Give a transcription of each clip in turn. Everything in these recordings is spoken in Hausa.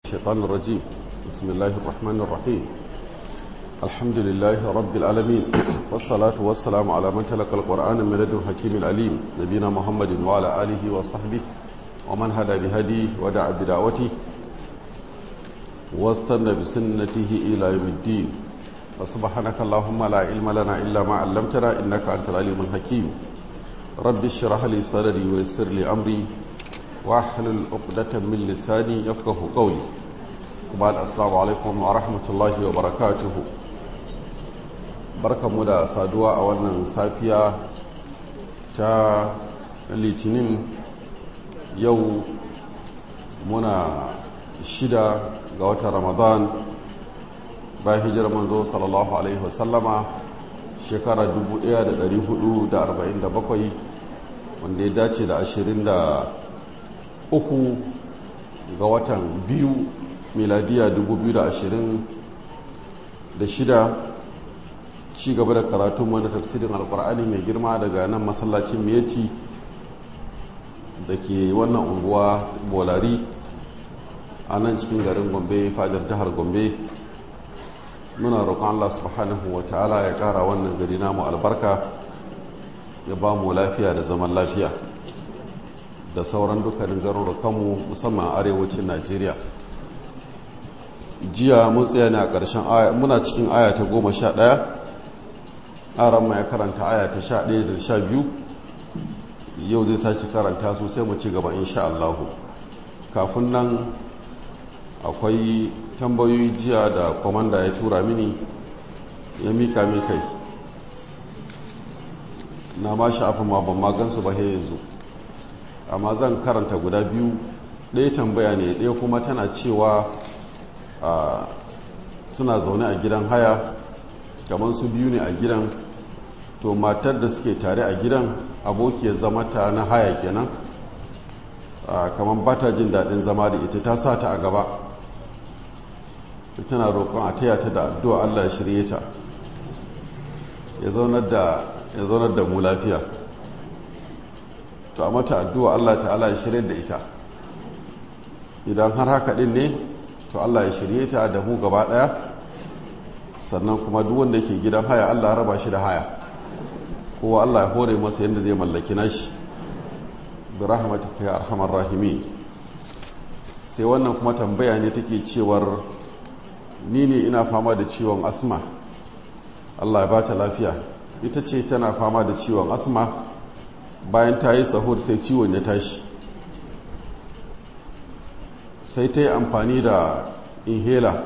الشيطان الرجيم بسم الله الرحمن الرحيم الحمد لله رب العالمين والصلاة والسلام على من تلقى القرآن من لدن حكيم العليم نبينا محمد وعلى آله وصحبه ومن هدى بهديه ودعا بدعوته واستنى بسنته إلى يوم الدين وسبحانك اللهم لا علم لنا إلا ما علمتنا إنك أنت العليم الحكيم رب اشرح لي صدري ويسر لي أمري واحلل عقدة من لساني يفقه قولي وبعد السلام عليكم ورحمة الله وبركاته barka mu da saduwa a wannan safiya ta litinin yau muna shida ga watan ramadan bayan hijirar manzo sallallahu alaihi wasallama shekara 1447 wanda ya dace da 23 ga watan biyu miladiya 2026 ci gaba da karatun wani tafsirin alkur'ani mai girma daga nan masallacin miyati da ke wannan unguwa bolari a nan cikin garin gombe fadar jihar gombe muna roƙon allah subhanahu wa ta'ala ya ƙara wannan gari namu albarka ya ba mu lafiya da zaman lafiya da sauran dukkanin garurukanmu musamman arewacin najeriya jiya mun tsaya ne a ƙarshen aya muna cikin aya ta goma sha ɗaya aran ya karanta aya ta sha ɗaya da sha biyu yau zai sake karanta su sai mu ci gaba insha Allahu kafin nan akwai tambayoyi jiya da kwamanda ya tura mini ya mika min kai na ma sha'afin ma ban magansu ba yanzu amma zan karanta guda biyu ɗaya tambaya ne ɗaya kuma tana cewa suna zaune a gidan haya kamar su biyu ne a gidan to matar da suke tare a gidan abokiyar zama ta na haya kenan kamar ba ta jin daɗin zama da ita ta sa ta a gaba tana roƙon a taya ta da addu'a Allah ya shirye ta ya zaunar da mu lafiya to a mata addu'a Allah ta'ala ya shirye da ita idan har haka ɗin ne to Allah ya shirye ta da mu gaba ɗaya sannan kuma duk wanda ke gidan haya Allah raba shi da haya kowa Allah ya hore masa yadda zai mallaki nashi bi rahmatika ya arhamar rahimi sai wannan kuma tambaya ne take cewar ni ne ina fama da ciwon asma Allah ya bata lafiya ita ce tana fama da ciwon asma bayan ta yi sahur sai ciwon ya tashi sai ta yi amfani da inhaler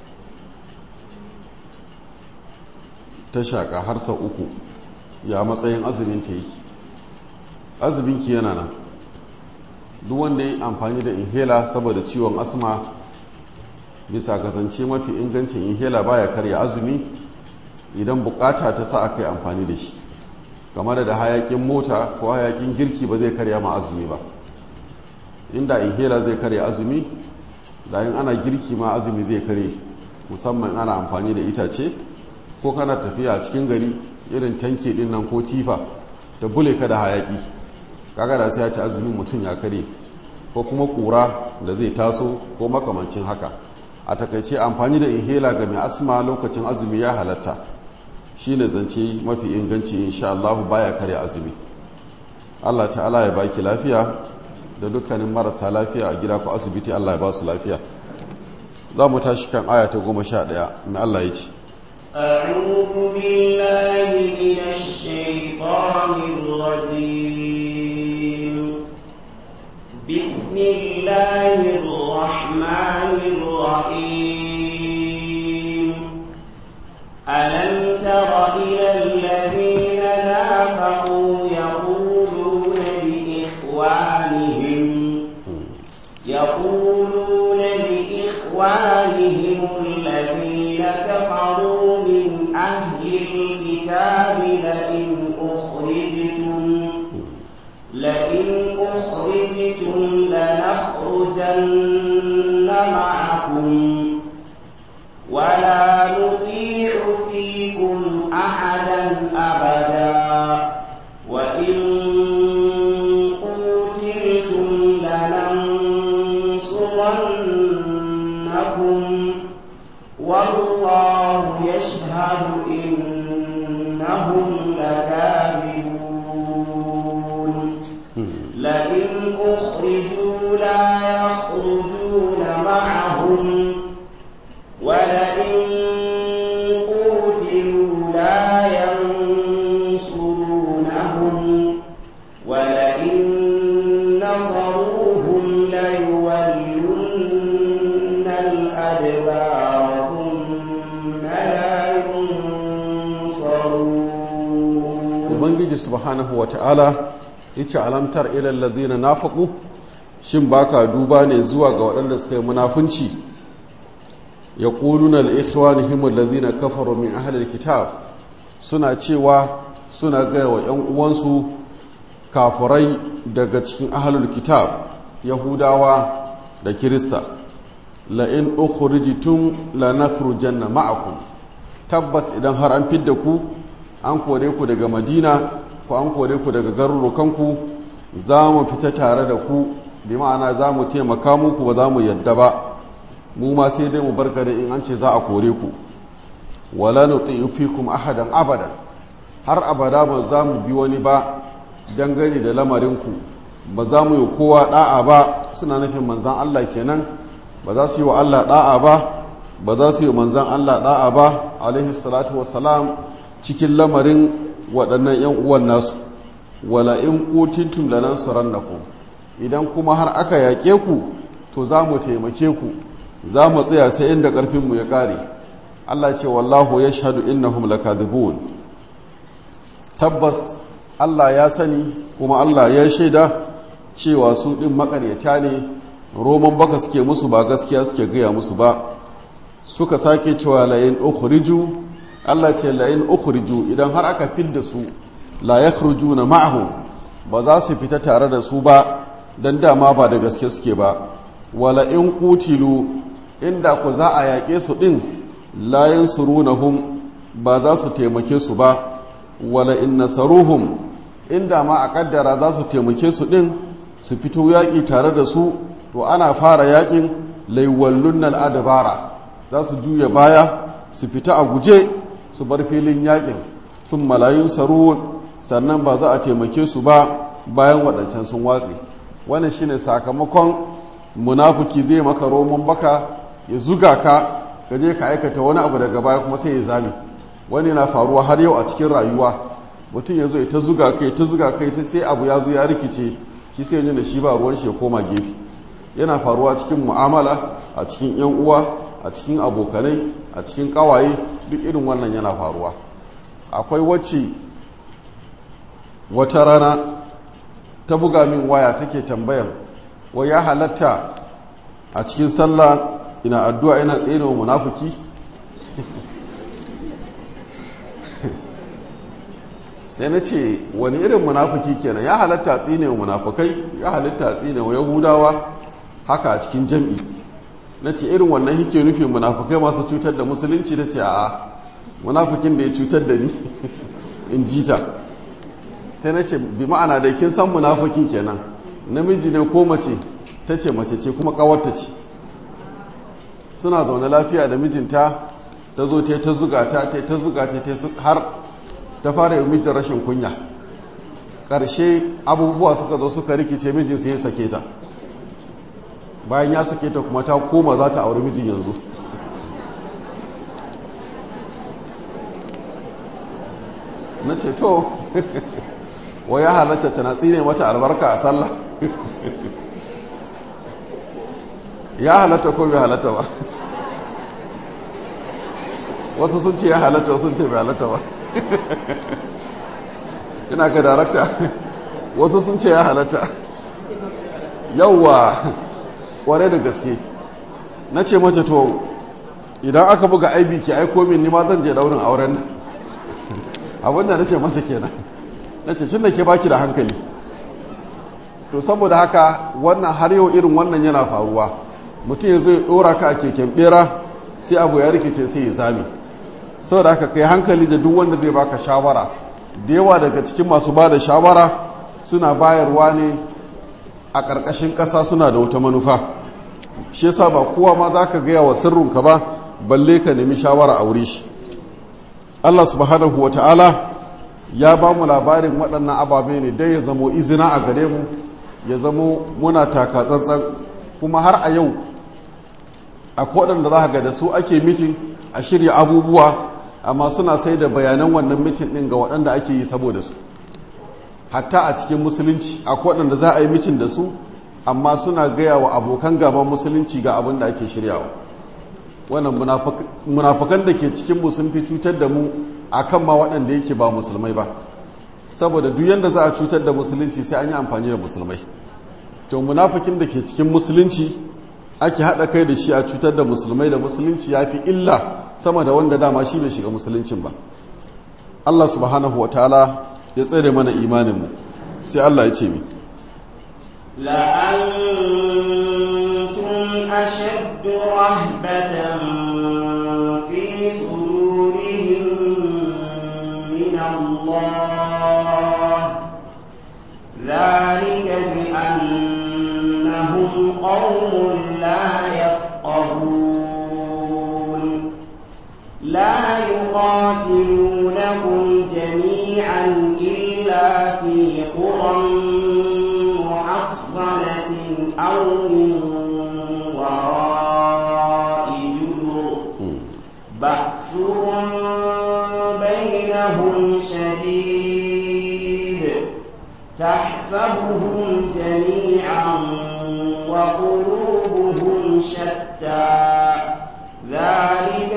ta shaƙa har sau uku ya matsayin azumin ta yi azuminki yana nan duk wanda ya yi amfani da inhaler saboda ciwon asma bisa kasance mafi ingancin inhaler baya karya azumi idan bukata ta sa aka yi amfani da shi kamar da hayakin mota ko hayakin girki ba zai karya ma azumi ba inda inhaler zai karya azumi da yin ana girki ma azumi zai kare musamman ana amfani da itace ko kana tafiya a cikin gari irin tanke din nan ko tifa da bule ka da hayaki kaga da sai ya ci azumin mutum ya kare ko kuma kura da zai taso ko makamancin haka a takaice amfani da inhaler ga mai asma lokacin azumi ya halatta shine zance mafi inganci insha Allah baya kare azumi Allah ta'ala ya baki lafiya da dukkanin marasa lafiya a gida ko asibiti Allah ya ba su lafiya za mu tashi kan aya ta goma sha ɗaya mai Allah ya ce أعوذ بالله من الشيطان الرجيم بسم الله الرحمن الرحيم ألم تر إلى الذين نافقوا يقولون لإخوانهم يقولون لإخوانهم الذين كفروا من أهل الكتاب لئن أخرجتم لئن أخرجتم لنخرجن معكم ولا نطيع فيكم أحدا أبدا وإن قتلتم لننصرن لنصرنكم والله يشهد إنهم لكاذبون لئن أخرجوا لا يخرجون معهم ولئن قوتلوا لا ينصرونهم ولئن نصروهم ليولن الأدبار ثم لا ينصرون ubangiji subhanahu wata'ala yace alamtar ilal ladina nafaqu shin baka duba ne zuwa ga waɗanda suka yi munafunci yaquluna li ikhwanihim alladhina kafaru min ahli alkitab suna cewa suna gaya wa ƴan uwansu kafurai daga cikin ahlul kitab yahudawa da kirista la in ukhrijtum lanakhrujanna ma'akum tabbas idan har an fidda ku an kore ku daga madina ko an kore ku daga garurukanku za mu fita tare da ku bi ma'ana za mu taimaka muku ba za mu yadda ba mu ma sai dai mu barka da in an ce za a kore ku wala nuti'u fikum ahadan abadan har abada ba za mu bi wani ba dangane da lamarinku ba za mu yi kowa da'a ba suna nufin manzan Allah kenan ba za su yi wa Allah da'a ba ba za su yi manzan Allah da'a ba alaihi salatu wassalam cikin lamarin waɗannan 'yan uwan nasu wala in ƙutintum da nan ku idan kuma har aka yaƙe ku to za mu taimake ku za mu tsaya sai inda ƙarfinmu ya ƙare allah ce wallahu ya shahadu innahum lakadhibun tabbas allah ya sani kuma allah ya shaida cewa su ɗin maƙaryata ne roman baka suke musu ba gaskiya suke gaya musu ba suka sake cewa la'in ukhriju Allah ce la'in ukhriju idan har aka fidda su la yakhrujuna ma'ahu ba za su fita tare da su ba dan dama ba da gaske suke ba wala in qutilu inda ku za a yaƙe su din la yansurunahum ba za su taimake su ba wala in nasaruhum inda ma a kaddara za su taimake su din su fito yaƙi tare da su to ana fara yaƙin laiwallun al'adabara za su juya baya su fita a guje su bar filin yakin sun malayun saruwan sannan ba za a taimake su ba bayan waɗancan sun watse wannan shine sakamakon munafuki zai maka roman baka ya zuga ka ka je ka aikata wani abu daga baya kuma sai ya zame wani na faruwa har yau a cikin rayuwa mutum ya zo ya ta zuga kai ta zuga kai ta sai abu ya zo ya rikice shi sai nuna shi ba ruwan shi ya koma gefe yana faruwa cikin mu'amala a cikin yan uwa a cikin abokanai a cikin kawaye duk irin wannan yana faruwa akwai wacce wata rana ta buga min waya take tambayan wai ya halatta a cikin sallah ina addu'a ina tsere wa munafuki sai na ce wani irin munafuki kenan ya halatta tsine wa munafukai ya halatta tsine wa yahudawa haka a cikin jam'i na ce irin wannan hike nufin munafukai masu cutar da musulunci da ce a munafukin da ya cutar da ni in ji ta sai na ce bi ma'ana da kin san munafukin kenan namiji ne ko mace ta ce mace ce kuma kawarta ce suna zaune lafiya da mijinta ta zo ta ta zuga ta ta ta zuga ta ta har ta fara yi mijin rashin kunya ƙarshe abubuwa suka zo suka rikice mijin sai ya sake ta bayan ya sake ta kuma ta koma za ta auri mijin yanzu na ce to wa ya halatta tana tsine mata albarka a sallah ya halatta ko bai halatta ba wasu sun ce ya halatta sun ce bai halatta ba ina ga darakta wasu sun ce ya halatta yauwa kware da gaske na ce mace to idan aka buga aibi ke aiko min nima zan je daurin auren nan abinda na ce mata kenan na ce tun da ke baki da hankali to saboda haka wannan har yau irin wannan yana faruwa mutum ya zo ya dora ka a keken bera sai abu ya rikice sai ya zame saboda haka kai hankali da duk wanda zai baka shawara da yawa daga cikin masu ba da shawara suna bayarwa ne a ƙarƙashin ƙasa suna da wata manufa shi yasa ba kowa ma za ka gaya wa sirrinka ba balle ka nemi shawara a wuri shi Allah subhanahu wa ta'ala ya ba mu labarin waɗannan ababe ne dai ya zamo izina a gare mu ya zamo muna taka tsantsan kuma har a yau akwai waɗanda za ga da su ake mitin a shirya abubuwa amma suna sai da bayanan wannan mitin ɗin ga waɗanda ake yi saboda su hatta a cikin musulunci akwai waɗanda za a yi mitin da su amma suna gaya wa abokan gaban musulunci ga abin da ake shiryawa wannan munafukan da ke cikin sun fi cutar da mu akan ma waɗanda yake ba musulmai ba saboda duk yadda za a cutar da musulunci sai an yi amfani da musulmai to munafikin da ke cikin musulunci ake haɗa kai da shi a cutar da musulmai da musulunci ya fi illa sama da wanda dama shi bai shiga musuluncin ba Allah subhanahu wa ta'ala ya tsere mana imaninmu sai Allah ya ce mi لأنتم أشد رهبة في صدورهم من الله ذلك بأنهم قوم لا يفقهون لا يقاتلونكم جميعا إلا في قرى محصنة أو من وراء جدر بأسهم بينهم شديد تحسبهم جميعا وقلوبهم شتى ذلك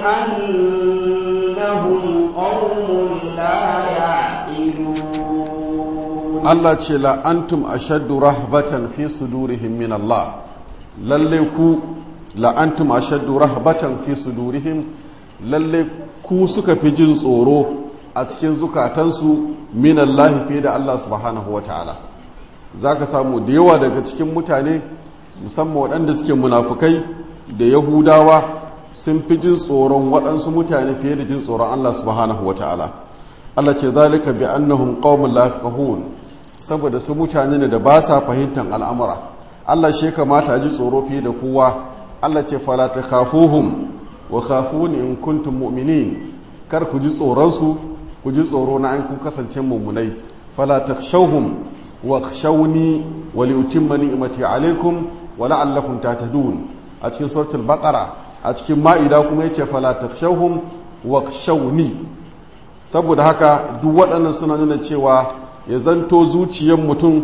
بأنهم قوم لا يعقلون Allah ce la'antum ashaddu rahbatan fi sudurihim min Allah lalle ku la'antum ashaddu rahbatan fi sudurihim lalle ku suka fi jin tsoro a cikin zukatansu min Allah fiye da Allah subhanahu wa ta'ala za ka samu da yawa daga cikin mutane musamman waɗanda suke munafukai da yahudawa sun fi jin tsoron waɗansu mutane fiye da jin tsoron Allah subhanahu wa ta'ala Allah ce zalika bi annahum qaumun la yafqahun saboda su mutane ne da ba sa fahimtar al'amura Allah shi kamata a ji tsoro fiye da kowa Allah ce fala takhafuhum wa khafuni in kuntum mu'minin kar ku ji tsoron su ku ji tsoro na an kun kasance mummunai fala takhshawhum wa khshawni wa liutimma ni'mati alaikum wa la'allakum tahtadun a cikin suratul baqara a cikin ma'ida kuma yace fala takhshawhum wa khshawni saboda haka duk waɗannan suna nuna cewa ya zanto zuciyar mutum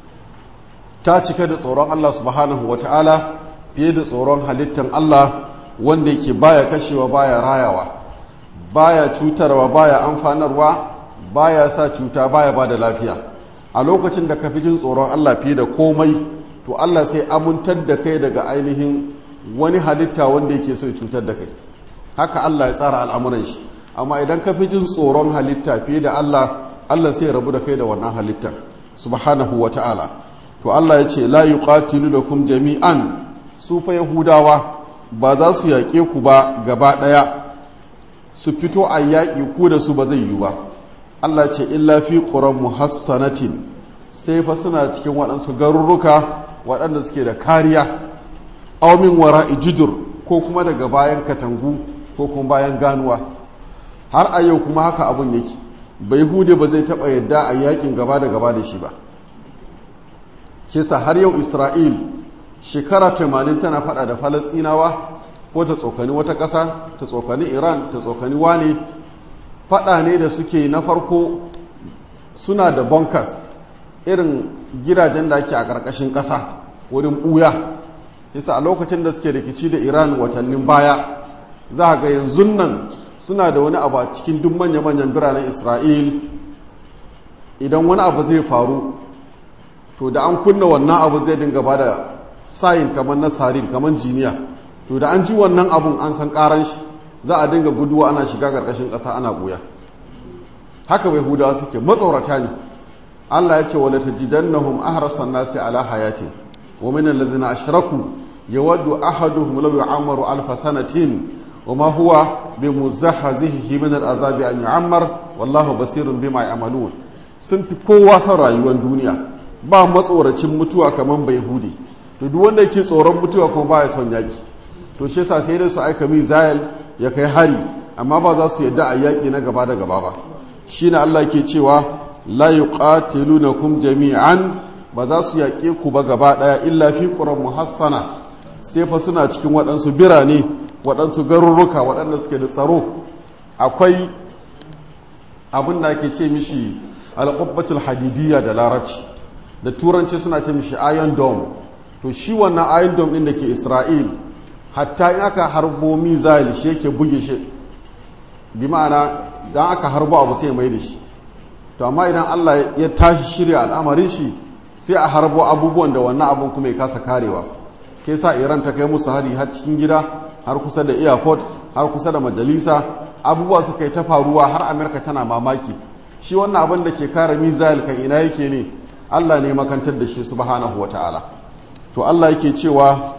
ta cika da tsoron Allah subhanahu wa ta'ala fiye da tsoron halittar Allah wanda yake baya kashewa baya rayawa baya cutarwa baya amfanarwa baya sa cuta baya ba da lafiya a lokacin da ka fi jin tsoron Allah fiye da komai to Allah sai amintar da kai daga ainihin wani halitta wanda yake so ya cutar da kai haka Allah ya tsara al'amuran shi amma idan ka fi jin tsoron halitta fiye da Allah Allah sai ya rabu da kai da wannan halittar subhanahu wa ta'ala to Allah ya ce la yuqatilu lakum jami'an su fa yahudawa ba za su yaƙe ku ba gaba ɗaya su fito a yaƙi ku da su ba zai yi ba Allah ce illa fi ƙuran muhassanatin sai fa suna cikin waɗansu garurruka waɗanda suke da kariya aumin wara ijudur ko kuma daga bayan katangu ko kuma bayan ganuwa har a yau kuma haka abun yake bai hude ba zai taɓa yadda a yaƙin gaba da gaba da shi ba kisa har yau isra'il shekara 80 tana faɗa da falasinawa ko ta tsokani wata ƙasa ta tsokani iran ta tsokani wane faɗa ne da suke na farko suna da bonkas irin gidajen da ake a ƙarƙashin ƙasa wurin ɓuya yasa a lokacin da suke rikici da iran watannin baya za a ga yanzu nan suna da wani abu a cikin duk manya-manyan biranen isra'il idan wani abu zai faru to da an kunna wannan abu zai dinga ba da sayin kamar na sarin kamar jiniya to da an ji wannan abun an san karan shi za a dinga guduwa ana shiga karkashin ƙasa ana ɓuya haka bai hudawa suke matsaurata ne allah ya ce wala tajidannahum ahrasan nasi ala hayatin wa min alladhina ashraku yawaddu ahaduhum law yu'ammaru alf sanatin wa ma huwa bimuzahzihi min al'azabi an yu'ammar wallahu basirun bima ya'malun sun fi kowa son rayuwar duniya ba matsoracin mutuwa kamar bai hudi to duk wanda yake tsoron mutuwa kuma baya son yaki to shi yasa sai dai su aika mizayil ya kai hari amma ba za su yadda a yaki na gaba da gaba ba shine Allah yake cewa la yuqatilunakum jami'an ba za su yaƙe ku ba gaba ɗaya illa fi ƙuran muhassana sai fa suna cikin waɗansu birane waɗansu garurruka waɗanda suke da tsaro akwai abin da ake ce mishi alƙubbatul hadidiyya da larabci da turanci suna ce mishi iron dome to shi wannan iron dome ɗin da ke isra'il hatta in aka harbo mizal shi yake buge shi bi ma'ana dan aka harbo abu sai mai da shi to amma idan allah ya tashi shirya al'amarin shi sai a harbo abubuwan da wannan abun kuma ya kasa karewa ke sa iran ta kai musu hari har cikin gida har kusa da airport har kusa da majalisa abubuwa suka yi ta faruwa har amerika tana mamaki shi wannan abin da ke kare mizal kan ina yake ne allah ne makantar da shi subhanahu wata'ala to allah yake cewa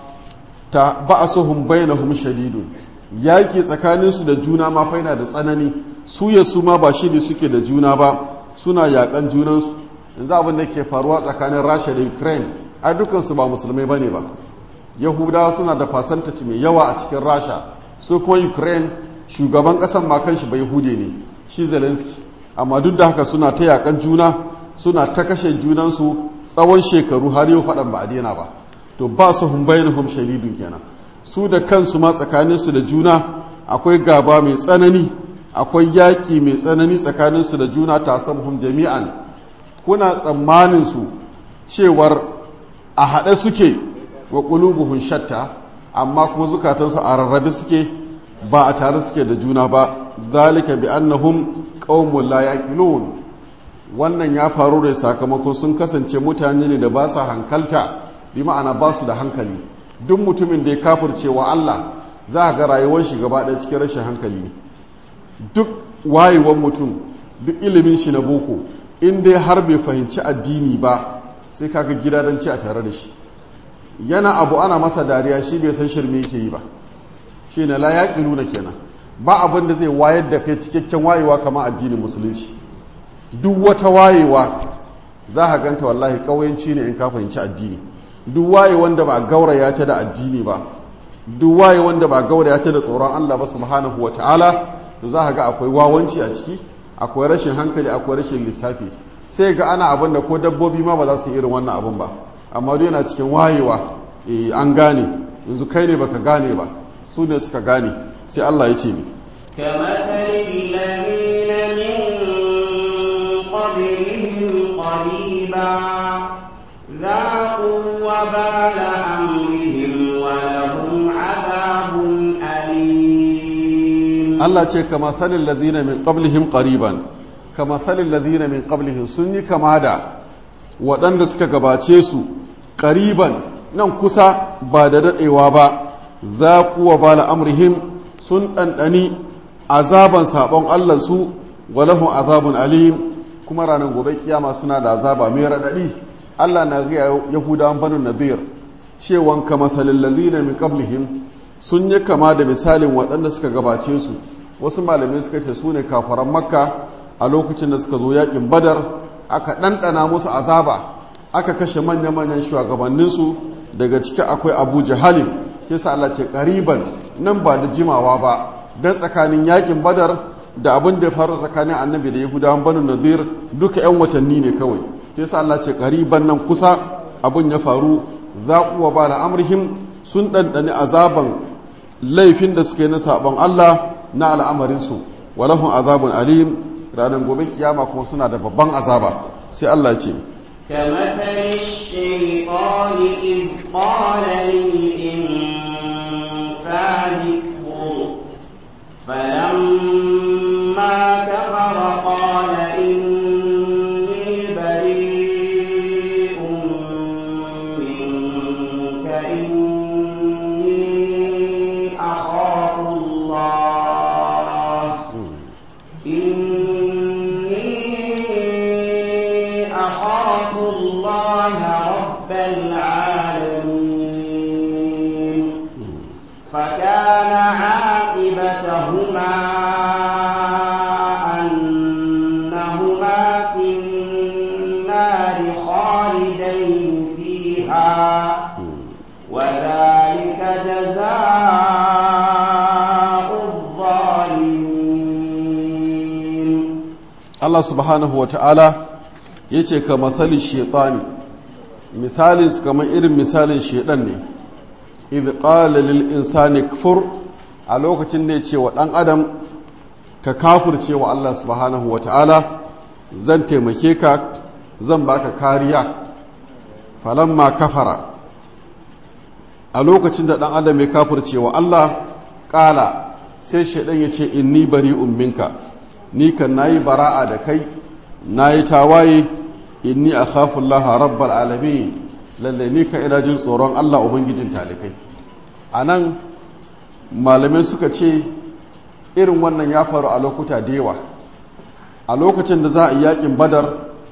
ta ba'asuhum bainahum shadidun yaki tsakaninsu da juna ma faina da tsanani su ya su ma ba shi ne suke da juna ba suna yakan junansu yanzu abin da ke faruwa tsakanin rasha da ukraine a dukansu ba musulmai ba ne ba yahudawa suna da fasantaci mai yawa a cikin rasha su kuma ukraine shugaban kasan makan shi bai hude ne shi zelensky amma duk da haka suna ta yakan juna suna ta kashe junansu tsawon shekaru har yau faɗan ba a daina ba to ba su hun bayan hum shalidun kenan su da kansu ma tsakaninsu da juna akwai gaba mai tsanani akwai yaƙi mai tsanani tsakaninsu da juna ta hum jami'an kuna tsammanin su cewar a haɗe suke wa ƙulubuhun shatta amma kuma zukatansu a rarrabe suke ba a tare suke da juna ba zalika bi annahum qaumun la yaqilun wannan ya faru da sakamakon sun kasance mutane ne da ba sa hankalta bi ma'ana ba su da hankali duk mutumin da ya kafirce wa Allah za ga rayuwar shi gaba ɗaya cikin rashin hankali ne duk wayewar mutum duk ilimin shi na boko in dai har bai fahimci addini ba sai kaga gidadanci a tare da shi yana abu ana masa dariya shi bai san shirme yake yi ba shi ne la yaƙilu na kenan ba abin da zai wayar da kai cikakken wayewa kama addinin musulunci duk wata wayewa za ka ganta wallahi ƙauyenci ne in ka fahimci addini duk waye wanda ba a gauraya ta da addini ba duk waye wanda ba a gauraya ta da tsoron Allah ba subhanahu wa ta'ala to za ka ga akwai wawanci a ciki akwai rashin hankali akwai rashin lissafi sai ga ana abin da ko dabbobi ma ba za su yi irin wannan abin ba amma duk yana cikin wayewa eh an gane yanzu kai ne baka gane ba su ne suka gane sai Allah ya ce ni ذاقوا وبال أمرهم ولهم عذاب أليم Allah ce kama salin lazina min qablihim qariban kama salin lazina min qablihim sun yi kama da waɗanda suka gabace su qariban nan kusa ba da daɗewa ba za kuwa ba amrihim sun ɗanɗani azaban saɓon allansu walahun azabun alim kuma ranar gobe kiyama suna da azaba mai raɗaɗi allah na gaya yahudawan banu nadir cewan kama salin lazina min qablihim sun yi kama da misalin waɗanda suka gabace su wasu malamai suka ce su ne kafaran makka a lokacin da suka zo yakin badar aka ɗanɗana musu azaba aka kashe manya-manyan shugabanninsu daga ciki akwai abu jahalin kisa Allah ce ƙariban nan ba da jimawa ba don tsakanin yakin badar da abin da faru tsakanin annabi da yahudawan banu nadir duka 'yan watanni ne kawai kisa Allah ce ƙariban nan kusa abin ya faru zaƙuwa ba da amurhim sun ɗanɗani azaban laifin da suka yi na saɓon Allah na al'amarinsu walahun azabun alim ranar gobe kiyama kuma suna da babban azaba sai Allah ce كمثل الشيطان إذ قال للإنسان اكفر فلما كفر قال إني بريء منك إني أخاف الله إني أخاف الله رب العالمين فكان عاقبتهما أنهما في النار خالدين فيها Allah subhanahu wa ta'ala ya ce ka matsali shaitani misalin su kamar irin misalin shaidan ne idh qala lil insani kfur a lokacin da ya ce wa ɗan adam ka kafirce wa Allah subhanahu wa ta'ala zan taimake ka zan baka kariya falamma kafara a lokacin da ɗan adam ya kafirce wa Allah ƙala sai shaidan ya ce inni bari umminka ni kan nayi bara'a da kai nayi tawaye inni akhafu Allah rabbal alamin lalle ni ka ina jin tsoron Allah ubangijin talikai anan malamai suka ce irin wannan ya faru a lokuta da yawa a lokacin da za a yi yakin badar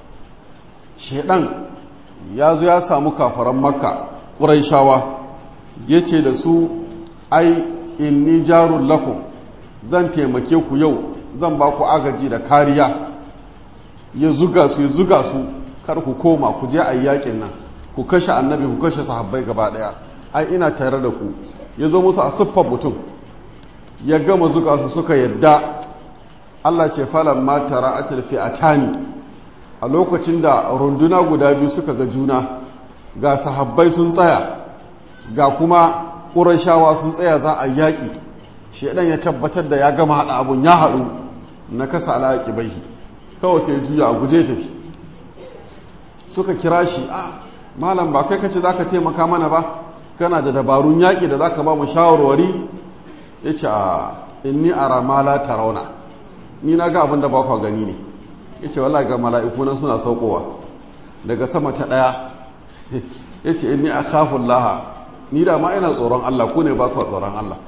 shaidan ya zo ya samu kafaran makka ƙuraishawa ya ce da su ai inni jarun lakum zan taimake ku yau zan ba ku agaji da kariya ya zuga su ya zuga su kar ku koma ku je a yakin nan ku kashe annabi ku kashe sahabbai gaba daya ai ina tare da ku ya zo musu a siffar mutum ya gama zuga su suka yadda Allah ce falan ma tara atil fi'atani a lokacin da runduna guda biyu suka ga juna ga sahabbai sun tsaya ga kuma ƙurashawa sun tsaya za a yaƙi shaidan ya tabbatar da ya gama haɗa abun ya haɗu na kasa alaƙi bai kawai sai juya a guje tafi suka kira shi a malam ba kai kace za ka taimaka mana ba kana da dabarun yaƙi da za ka ba mu shawarwari ya ce a inni a ramala tarauna ni na ga abin da ba kwa gani ne ya ce wala ga mala'iku nan suna saukowa daga sama ta ɗaya ya ce inni a kafin laha ni da ma ina tsoron Allah ku ne ba ku tsoron Allah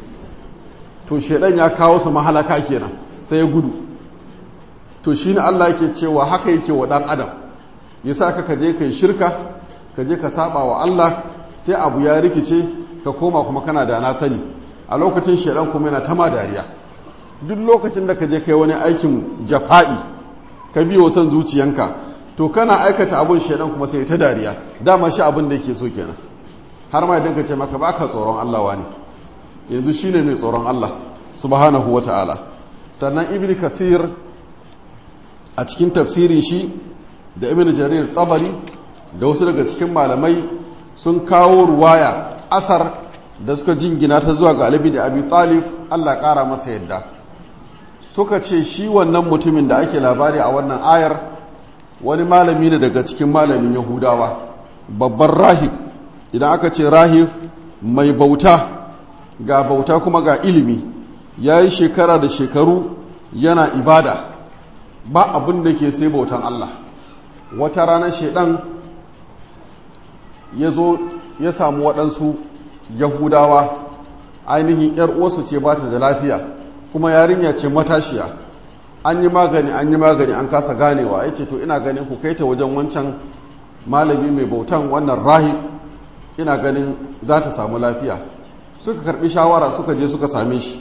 to shedan ya kawo su mahalaka kenan sai ya gudu to shine Allah yake cewa haka yake wa dan adam yasa ka kaje kai shirka ka je ka saba wa Allah sai abu ya rikice ka koma kuma kana da na sani a lokacin shedan kuma yana tama dariya duk lokacin da ka je kai wani aikin jafa'i ka biyo son zuciyanka to kana aikata abun shedan kuma sai ta dariya dama shi abin da yake so kenan har ma idan ka ce maka baka tsoron Allah wani yanzu shine mai tsoron Allah subhanahu wata'ala sannan ibn kathir a cikin tafsirin shi da ibn jarir tabari da wasu daga cikin malamai sun kawo ruwaya asar da suka jingina ta zuwa ga alibi da abi talib Allah kara masa yadda suka ce shi wannan mutumin da ake labari a wannan ayar wani malami ne daga cikin malamin yahudawa babban rahib idan aka ce rahif mai bauta ga bauta kuma ga ilimi ya yi shekara da shekaru yana ibada ba abin da ke sai bautan Allah wata ranar shaidan ya zo ya samu waɗansu yahudawa ainihin ‘yar uwarsu ce ba ta da lafiya kuma yarinya ce matashiya an yi magani an yi magani an kasa ganewa ya ce to ina ganin ku kai ta wajen wancan malami mai bautan wannan rahib ina ganin za ta samu lafiya suka karbi shawara suka je suka same shi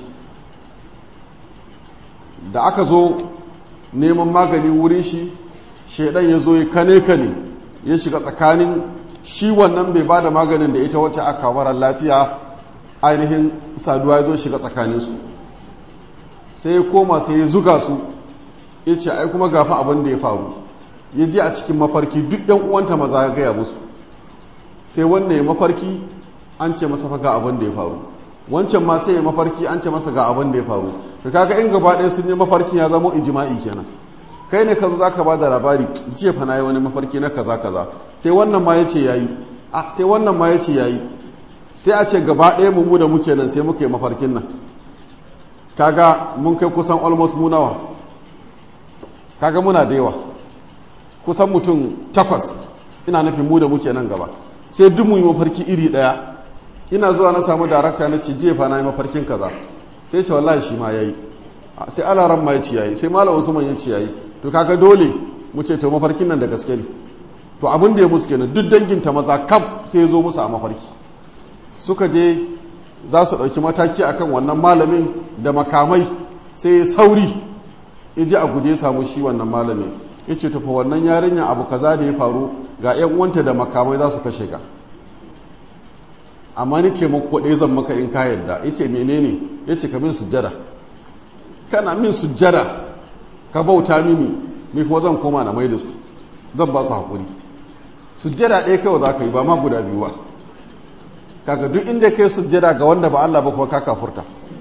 da aka zo neman magani wurin shi shaidan ya zo ya kane kane ya shiga tsakanin shi wannan bai ba da maganin da ita wata aka marar lafiya ainihin saduwa ya zo shiga tsakaninsu sai ya koma sai ya zuga su ya ce ai kuma gafa abin da ya faru ya ji a cikin mafarki duk yan uwanta maza ya gaya musu sai wannan ya mafarki an ce masa fa ga abin da ya faru wancan ma sai ya mafarki an ce masa ga abin da ya faru to kaga in gaba ɗaya sun yi mafarkin ya zama ijma'i kenan kai ne ka zo zaka ba da labari jiya fa na yi wani mafarki na kaza kaza sai wannan ma ya ce yayi a sai wannan ma ya ce yayi sai a ce gaba ɗaya mu mu da muke nan sai muka yi mafarkin nan kaga mun kai kusan almost mu nawa kaga muna da yawa kusan mutum takwas ina nufin mu da muke nan gaba sai duk mu yi mafarki iri ɗaya ina zuwa na samu darakta na ce jefa na yi mafarkin kaza sai ce wallahi shi ma yayi sai alaran ma ya ce yayi sai malam usman ya ce yayi to kaga dole mu ce to mafarkin nan da gaske ne to abin da ya musu kenan duk danginta maza kam sai ya zo musu a mafarki suka je za su ɗauki mataki akan wannan malamin da makamai sai ya sauri ya ji a guje samu shi wannan malamin ya ce tafa wannan yarinya abu kaza da ya faru ga 'yan uwanta da makamai za su kashe ka amma ni taimako ɗaya zan maka in ka yadda ya ce menene ya ce ka min sujjada kana min sujjada ka bauta mini ni kuma zan koma na mai da su zan ba su haƙuri sujjada ɗaya kawai za ka yi ba ma guda biyu ba kaga duk inda kai sujjada ga wanda ba Allah ba kuma ka kafurta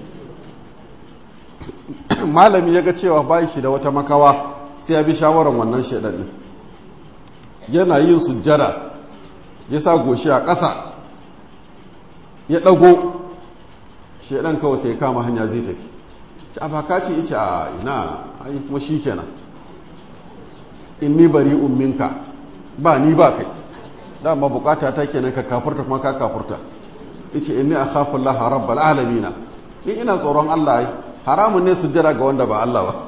malami ya ga cewa bayi shi da wata makawa sai ya bi shawarar wannan shaidan din yana yin sujjada ya sa goshi a ƙasa ya ɗago shaidan kawai sai kama hanya zai tafi ci a baka ce ice a ina ai kuma shi kenan inni bari umminka ba ni ba kai dama bukata ta kenan ka kafurta kuma ka kafurta ice inni akhafu Allah rabbal alamin ni ina tsoron Allah ai haramun ne sujjada ga wanda ba Allah ba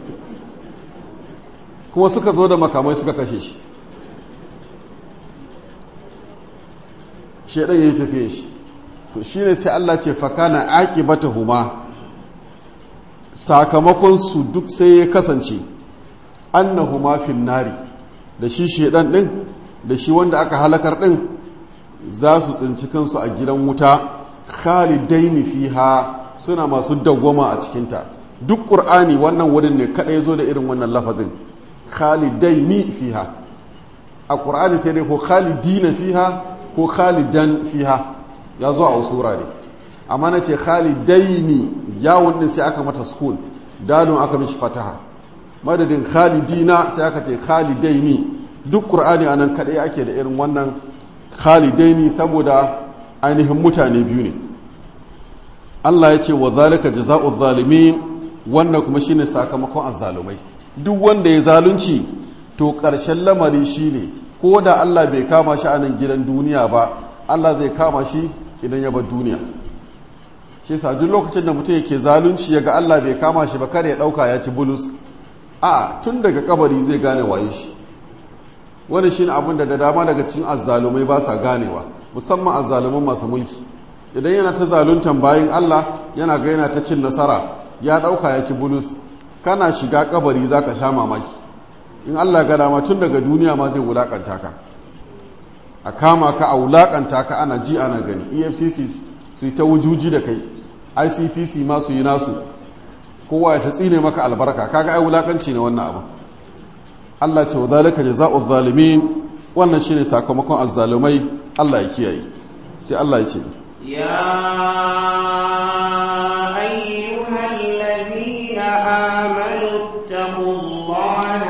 kuma suka zo da makamai suka kashe shi shedan yayi tafiye shi to shine sai Allah ce fakana aqibatahuma sakamakon su duk sai ya kasance annahuma fin nari da shi shedan din da shi wanda aka halakar din za su tsinci kansu a gidan wuta khalidaini fiha suna masu dawwama a cikinta duk qur'ani wannan wurin ne kadai zo da irin wannan lafazin khalidaini fiha a qur'ani sai dai ko khalidina fiha ko khalidan fiha ya zo a wasu wurare amma na ce khalidaini yawon din sai aka mata sukun dalon aka mishi fataha madadin khalidina sai aka ce khalidaini duk qur'ani anan kadai ake da irin wannan khalidaini saboda ainihin mutane biyu ne Allah ya ce wa zalika jazaa'u zalimin wannan kuma shine sakamakon azzalumai duk wanda ya zalunci to ƙarshen lamari shine ko da Allah bai kama shi a nan gidan duniya ba Allah zai kama shi idan ya bar duniya shi sa duk lokacin da mutum yake zalunci ya ga Allah bai kama shi ba kada ya ɗauka ya ci bulus a tun daga kabari zai gane waye shi wani shi abin da da dama daga cikin azzalumai ba sa ganewa musamman azzaluman masu mulki idan yana ta zaluntan bayan Allah yana ga yana ta cin nasara ya ɗauka ya ci bulus kana shiga kabari za ka sha mamaki in Allah ga dama tun daga duniya ma zai wulakanta ka a kama ka a wulakanta ka ana ji ana gani efcc su yi ta wujuji da kai icpc ma su yi nasu kowa ya ta tsine maka albarka kaga ai wulakanci ne wannan abu Allah ce wa zalika jazaa'u zalimin wannan shine sakamakon azzalumai Allah ya kiyaye sai Allah ya ce يا أيها الذين آمنوا اتقوا الله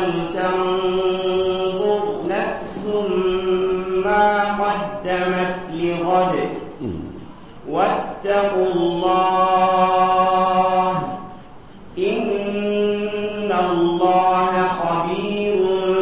ولتنظر نفس ما قدمت لغد واتقوا الله إن الله خبير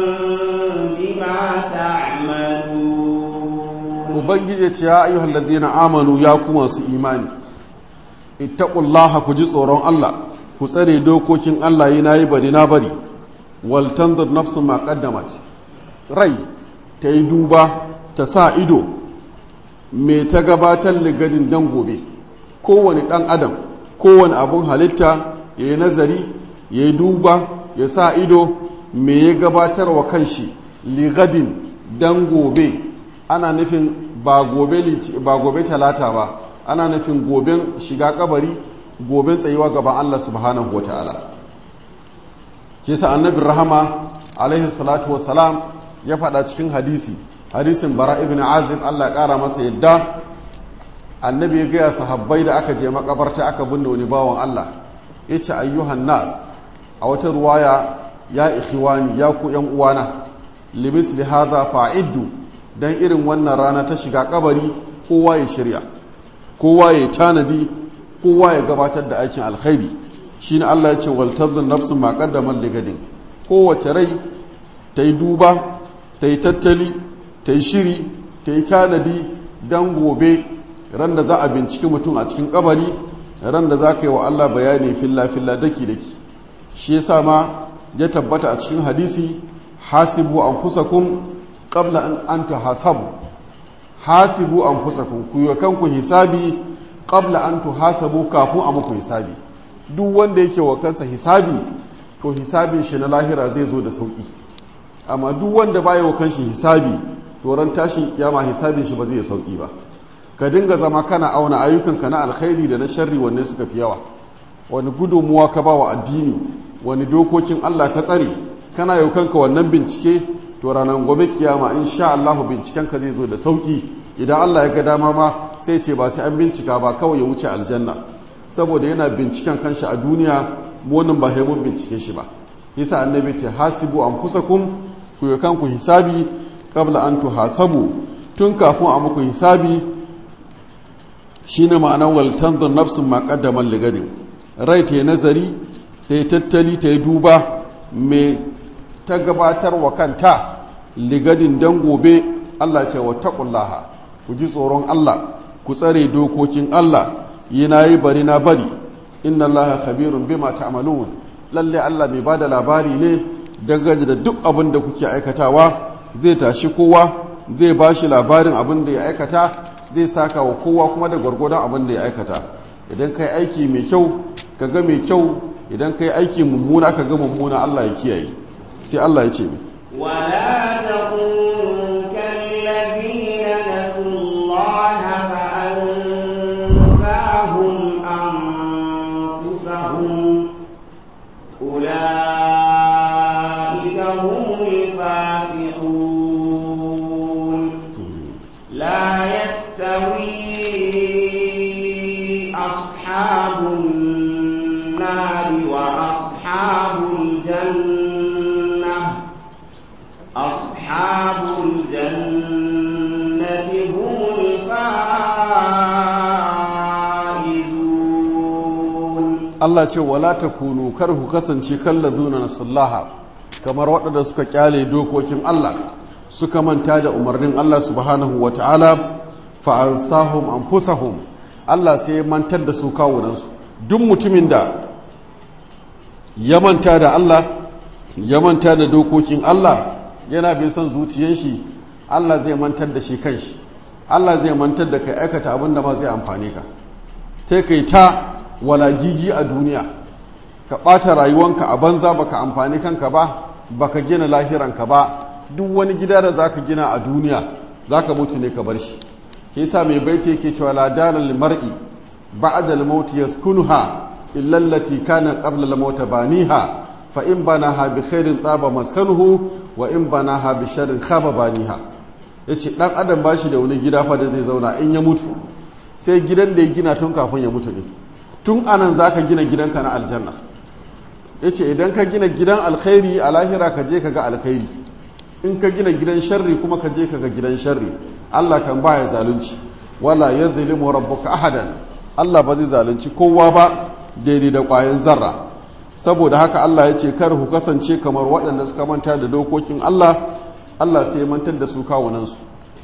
بما تعملون ubangiji ce ya ayyuhal ladina amanu ya kuma su imani ittaqullaha ku ji tsoron Allah ku tsare dokokin Allah yi nayi bari na bari wal tanzur nafsu ma qaddamat rai ta yi duba ta sa ido me ta gabatar ligadin dan gobe kowane dan adam kowane abun halitta ya yi nazari ya yi duba ya sa ido me ya gabatar wa kanshi ligadin dan gobe ana nufin ba gobe ba gobe talata ba ana nufin goben shiga kabari goben tsayuwa gaban Allah subhanahu wataala shi sa annabi rahama alaihi salatu wassalam ya faɗa cikin hadisi hadisin bara ibn azib Allah ya ƙara masa yadda annabi ya gaya sahabbai da aka je makabarta aka binne wani bawan Allah ya ce ayyuhan nas a wata ruwaya ya ikhwani ya ku yan uwana limisli hadha fa'iddu dan irin wannan rana ta shiga kabari kowa ya shirya kowa ya tanadi kowa ya gabatar da aikin alkhairi shine Allah ya ce wal tadhun nafsun ma qaddamat ligadin kowace rai ta yi duba ta yi tattali ta yi shiri ta yi tanadi dan gobe ran da za a binciki mutum a cikin kabari ran da za ka yi wa Allah bayani filla filla daki daki shi yasa ma ya tabbata a cikin hadisi hasibu anfusakum qabla an anta hasabu hasibu anfusakum ku yi kanku hisabi qabla an tuhasabu kafin a muku hisabi duk wanda yake wa kansa hisabi to hisabin shi na lahira zai zo da sauki amma duk wanda baya wa kanshi hisabi to ran tashin kiyama hisabin shi ba zai sauki ba ka dinga zama kana auna ayyukanka na alkhairi da na sharri wanne suka fi yawa wani gudunmuwa ka ba wa addini wani dokokin Allah ka tsare kana yau kanka wannan bincike to ranar gobe kiyama insha Allah binciken ka zai zo da sauki idan Allah ya ga dama ma sai ce ba sai an bincika ba kawai ya wuce aljanna saboda yana binciken kanshi a duniya mu wannan ba mun bincike shi ba yasa annabi ce hasibu anfusakum ku yi kanku hisabi qabla an tuhasabu tun kafin a muku hisabi shine ma'anar wal tanzur nafsun ma qaddamat ligadin rai ta yi nazari ta yi tattali ta yi duba me ta gabatar wa kanta ligadin dan gobe Allah ce wa taqullaha ku ji tsoron Allah ku tsare dokokin Allah yi na yi bari na bari inna Allah khabirun bima ta'malun lalle Allah mai bada labari ne dangane da duk abin da kuke aikatawa zai tashi kowa zai bashi labarin abin da ya aikata zai saka wa kowa kuma da gwargwadon abin da ya aikata idan kai aiki mai kyau ka ga mai kyau idan kai aiki mummuna ka ga mummuna Allah ya kiyaye sai Allah ya ce mi ولا تكونوا كالذين نسوا الله فأنساهم أنفسهم أولئك هم الفاسقون لا يستوي أصحاب النار وأصحاب الجنة أصحاب الجنة هم الفائزون Allah ce wala takunu kar ku kasance kallazuna nasullaha kamar waɗanda suka kyale dokokin Allah suka manta da umarnin Allah subhanahu wata'ala fa ansahum anfusahum Allah sai ya mantar da su kawunansu duk mutumin da ya manta da Allah ya manta da dokokin Allah yana bin son zuciyar shi Allah zai mantar da shi kanshi Allah zai mantar da kai aikata abin da ma zai amfane ka sai kai ta walagigi a duniya ka ɓata rayuwanka a banza baka amfani kanka ba baka gina lahiranka ba duk wani gida da zaka gina a duniya zaka mutu ne ka bar shi ke yasa mai baiti yake cewa la dalal mar'i ba'da al-maut yaskunuha illa allati kana qabla al-maut baniha fa in banaha bi khairin taba maskanuhu wa in banaha bi sharrin khaba baniha yace dan adam bashi da wani gida fa da zai zauna in ya mutu sai gidan da ya gina tun kafin ya mutu ne tun anan za ka gina gidanka na aljanna ya ce idan ka gina gidan alkhairi a lahira ka je ka ga alkhairi in ka gina gidan sharri kuma ka je ka ga gidan sharri allah kan baya zalunci wala ya zalimu rabbuka ahadan allah ba zai zalunci kowa ba daidai da ƙwayan zarra saboda haka allah ya ce kar ku kasance kamar waɗanda suka manta da dokokin allah allah sai mantar da su kawunansu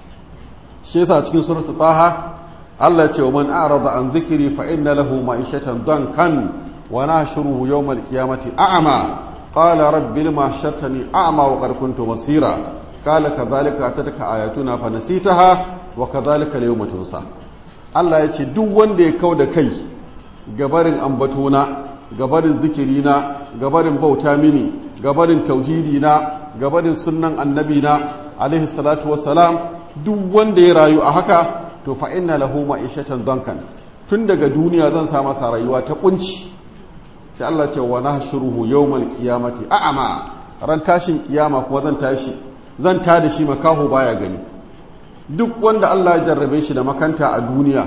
shi yasa cikin suratul taha Allah ce wa man a'rada an dhikri fa inna lahu ma'ishatan dankan wa nahshuruhu yawm al-qiyamati a'ma qala rabbi lima hashartani a'ma wa qad kuntu basira qala kadhalika atadaka ayatuna fa nasitaha wa kadhalika al-yawma tunsa Allah ya ce duk wanda ya kauda kai gabarin ambatona gabarin zikirina gabarin bauta mini gabarin tauhidina gabarin sunnan annabina alaihi salatu wassalam duk wanda ya rayu a haka to fa inna lahu ma'ishatan dankan tun daga duniya zan sa masa rayuwa ta kunci sai Allah ce wa nahshuruhu yawmal qiyamati a'ama ran tashin kiyama kuma zan tashi zan tada shi makaho baya gani duk wanda Allah ya jarrabe shi da makanta a duniya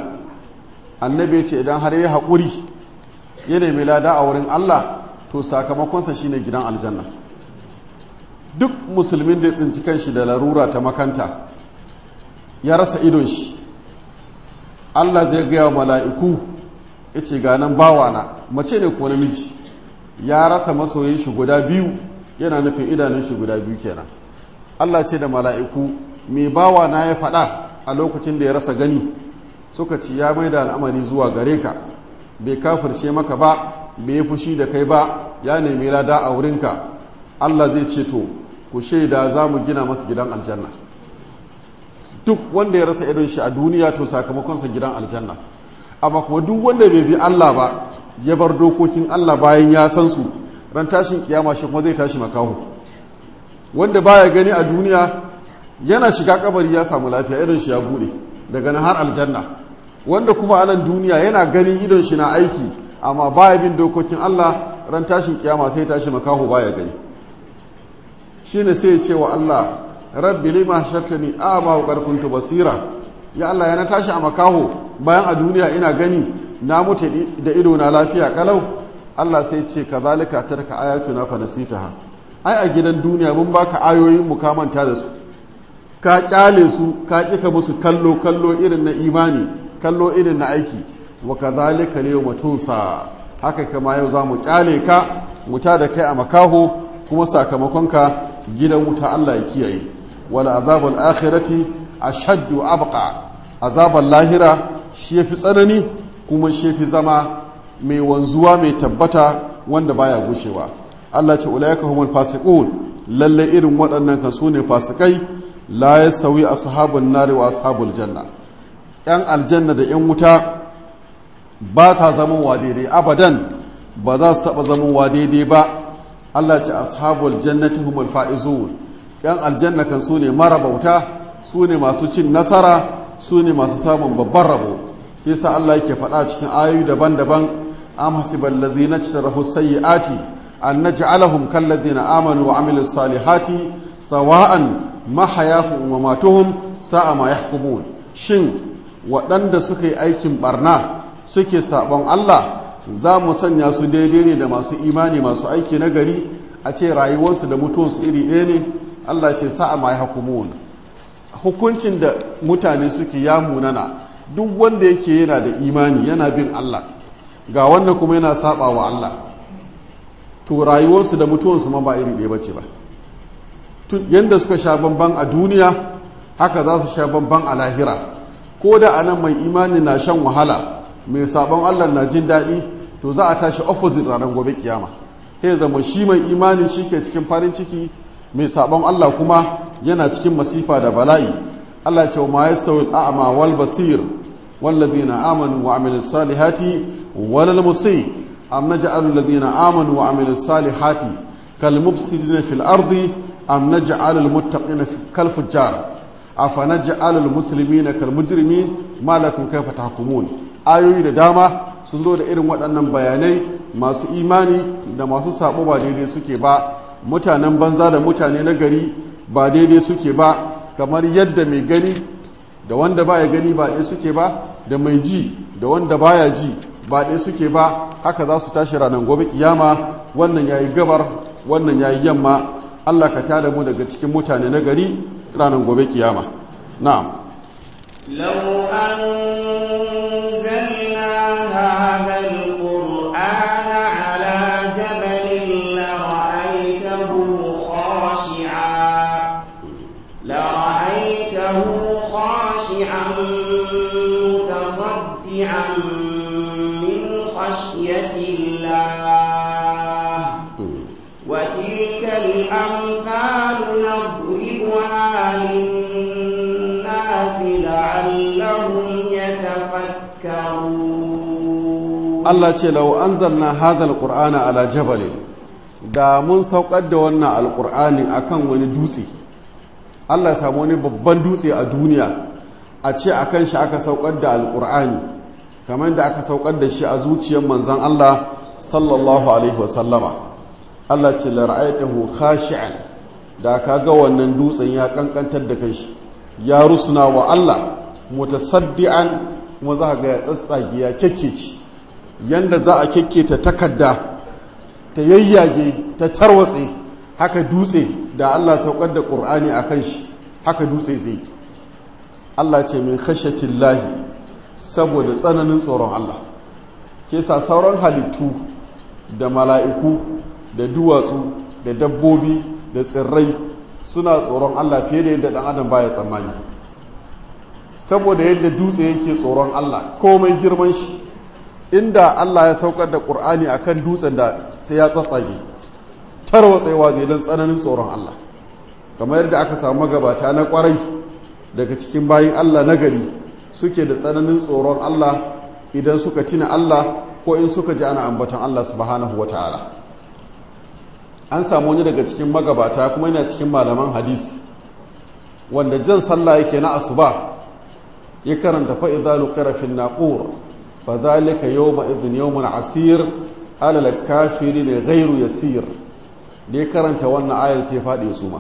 annabi ce idan har ya haƙuri ya nemi lada a wurin Allah to sakamakonsa shine gidan aljanna duk musulmin da ya tsinci kanshi da larura ta makanta ya rasa idon shi Allah zai gaya wa mala'iku ya ce ganan bawana mace ne ko namiji ya rasa masoyin shi guda biyu yana nufin idanun shi guda biyu kenan Allah ce da mala'iku mai bawana ya faɗa a lokacin da ya rasa gani suka ci ya mai da al'amari zuwa gare ka bai kafirce maka ba bai yi fushi da kai ba ya nemi lada a wurinka Allah zai ce to ku shaida za mu gina masa gidan aljanna duk wanda ya rasa idon shi a duniya to sakamakonsa gidan aljanna amma kuma duk wanda bai bi Allah ba ya bar dokokin Allah bayan ya san su ran tashin kiyama shi kuma zai tashi makaho wanda baya gani a duniya yana shiga kabari ya samu lafiya idon shi ya bude daga nan har aljanna wanda kuma a nan duniya yana ganin idon shi na aiki amma baya bin dokokin Allah ran tashin kiyama sai tashi makaho baya gani shine sai ya ce wa Allah rabbi lima shakkani a'ma wa qad kuntu basira ya Allah yana tashi a makaho bayan a duniya ina gani na mutu da ido na lafiya kalau Allah sai ce kazalika tarka ayatuna fa nasitaha ai a gidan duniya mun baka ayoyin mu ka manta da su ka kyale su ka kika musu kallo kallo irin na imani kallo irin na aiki wa kazalika yawma tunsa haka kama yau za mu kyale ka wuta da kai a makaho kuma sakamakonka gidan wuta Allah ya kiyaye wala azabul akhirati ashaddu abqa azabul lahira shi yafi tsanani kuma shi yafi zama mai wanzuwa mai tabbata wanda baya gushewa Allah ce ulaika humul fasiqun lalle irin waɗannan kan sune fasikai la yasawi ashabun nari wa ashabul janna yan aljanna da yan wuta ba sa zaman wa daidai abadan ba za su taɓa zaman wa daidai ba Allah ce ashabul jannati humul faizun yan aljanna kan su ne marabauta su ne masu cin nasara su ne masu samun babban rabo kisa Allah yake faɗa cikin ayoyi daban-daban am hasibal ladzina ijtarahu sayyiati an naj'alahum kal ladzina amanu wa amilus salihati sawa'an mahayahum wa matuhum sa'a ma yahkumun shin waɗanda suka yi aikin barna suke sabon Allah za mu sanya su daidai ne da masu imani masu aiki na gari a ce rayuwarsu da mutuwarsu iri ɗaya ne Allah ce sa'a ma hukumun hukuncin da mutane suke ya munana duk wanda yake yana da imani yana bin Allah ga wannan kuma yana saba wa Allah to rayuwarsu da mutuwarsu ma ba iri ɗaya bace ba yadda suka sha bamban a duniya haka za su sha bamban a lahira ko da anan mai imani na shan wahala mai sabon Allah na jin daɗi to za a tashi opposite ranar gobe kiyama sai zama shi mai imani shi ke cikin farin ciki mai sabon Allah kuma yana cikin masifa da bala'i Allah ce ma yastawi al'ama wal basir walladhina amanu wa amilus salihati wal musi am naj'alu alladhina amanu wa amilus salihati kal mufsidina fil ardi am naj'alu al muttaqina kal fujjar afa naj'alu al muslimina kal mujrimin ma lakum kayfa tahkumun ayoyi da dama sun zo da irin waɗannan bayanai masu imani da masu sabo ba daidai suke ba mutanen banza da mutane na gari ba daidai suke ba kamar yadda mai gani da wanda baya gani ba ɗaya suke ba da mai ji da wanda baya ji ba ɗaya suke ba haka za su tashi ranar gobe kiyama wannan yayi gabar wannan yayi yamma Allah ka tada mu daga cikin mutane na gari ranar gobe kiyama na'am لو أنزلنا هذا القرآن على جبل لرأيته خاشعا لرأيته خاشعا متصدعا من خشية الله وتلك الأمثال نضربها للناس لعلهم يتفكرون Allah ce lau an zanna hazal ƙur'ana ala jabalin da mun saukar da wannan alƙur'ani akan wani dutse Allah ya samu wani babban dutse a duniya a ce a kan shi aka saukar da alƙur'ani kamar da aka saukar da shi a zuciyar manzan Allah sallallahu alaihi wasallama Allah ce la ra'aytahu khashi'an da ka ga wannan dutsen ya kankantar da kai shi ya rusuna wa Allah mutasaddian kuma za ga ya tsatsage ya kekkece yanda za a kekketa takarda ta yayyage ta tarwatse haka dutse da Allah saukar da ƙur'ani a kan shi haka dutse zai Allah ce min khashatillahi saboda tsananin tsoron Allah ke sa sauran halittu da mala'iku da duwatsu da dabbobi da tsirrai suna tsoron Allah fiye da yadda ɗan adam baya tsammani saboda yadda dutse yake tsoron Allah komai girman shi inda Allah ya saukar da ƙur'ani a kan dutsen da sai ya tsatsage tarwatsewa zai don tsananin tsoron Allah kamar yadda aka samu magabata na ƙwarai daga cikin bayin Allah na gari suke da tsananin tsoron Allah idan suka tina Allah ko in suka ji ana ambaton Allah subhanahu wa ta'ala an samu wani daga cikin magabata kuma yana cikin malaman hadisi wanda jan sallah yake na asuba ya karanta fa'iza nukara fin naqur fa zalika yawma idhin yawmun asir alal kafiri ne gairu yasir da ya karanta wannan ayan sai faɗi su ma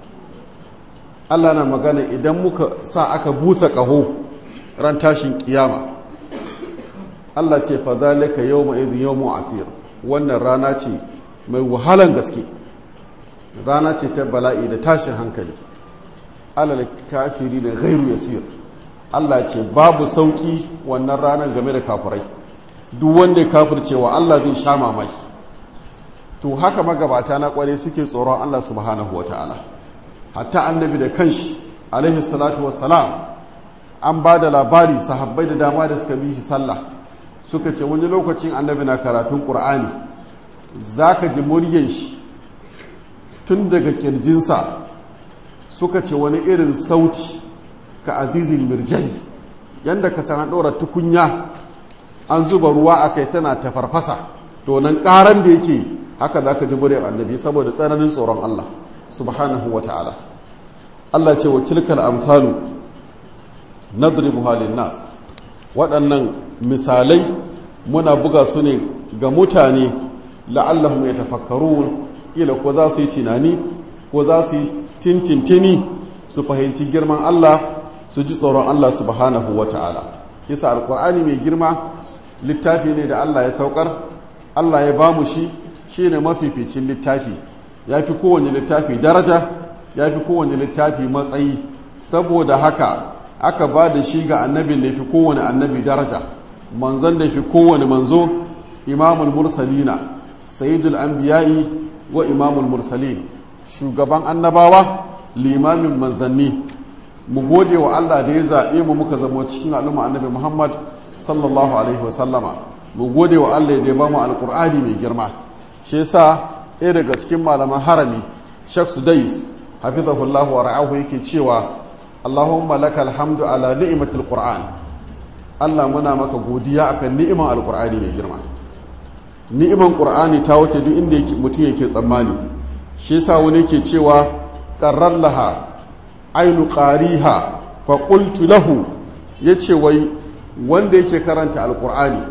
Allah na magana idan muka sa aka busa ƙaho ran tashin kiyama Allah ce fa zalika yawma idhin yawmu asir wannan rana ce mai wahalan gaske rana ce ta bala'i da tashin hankali alal kafiri ne gairu yasir Allah ce babu sauki wannan ranar game da kafirai duk wanda ya kafircewa Allah zai sha mamaki to haka magabata na kware suke tsoron Allah subhanahu wataala hatta annabi da kanshi alaihi salatu wassalam an ba da labari sahabbai da dama da suka bi shi sallah suka ce wani lokacin annabi na karatun qur'ani zaka ji muryan shi tun daga kirjinsa suka ce wani irin sauti ka azizin mirjani yadda ka san ɗora tukunya an zuba ruwa a kai tana ta farfasa to nan ƙaran da yake haka za ka ji muryar annabi saboda tsananin tsoron Allah subhanahu wa ta'ala Allah ce wa tilkal amsalu nadribu halin nas waɗannan misalai muna buga su ne ga mutane la'allahum yatafakkarun kila ko za su yi tunani ko za su yi tintintini su fahimci girman Allah su ji tsoron Allah subhanahu wa ta'ala yasa alkur'ani mai girma littafi ne da Allah ya saukar Allah ya ba mu shi shi ne mafificin littafi ya fi kowane littafi daraja ya fi kowane littafi matsayi saboda haka aka ba da shi ga annabin da ya fi kowane annabi daraja manzon da ya fi kowane manzo imamul mursalina sayyidul anbiya'i wa imamul mursalin shugaban annabawa limamin manzanni mu gode wa Allah da ya zaɓe mu muka zama cikin al'umma annabi Muhammad sallallahu alaihi wasallama mu gode wa Allah da ya ba mu alƙur'ani mai girma shi yasa ɗaya daga cikin malaman harami Sheikh Sudais hafizahullah wa ra'ahu yake cewa Allahumma lakal hamdu ala ni'matil Qur'an Allah muna maka godiya akan ni'iman alƙur'ani mai girma ni'iman Qur'ani ta wuce duk inda mutum yake tsammani shi yasa wani yake cewa qarrar laha ainu qariha fa qultu lahu yace wai wanda yake karanta alqur'ani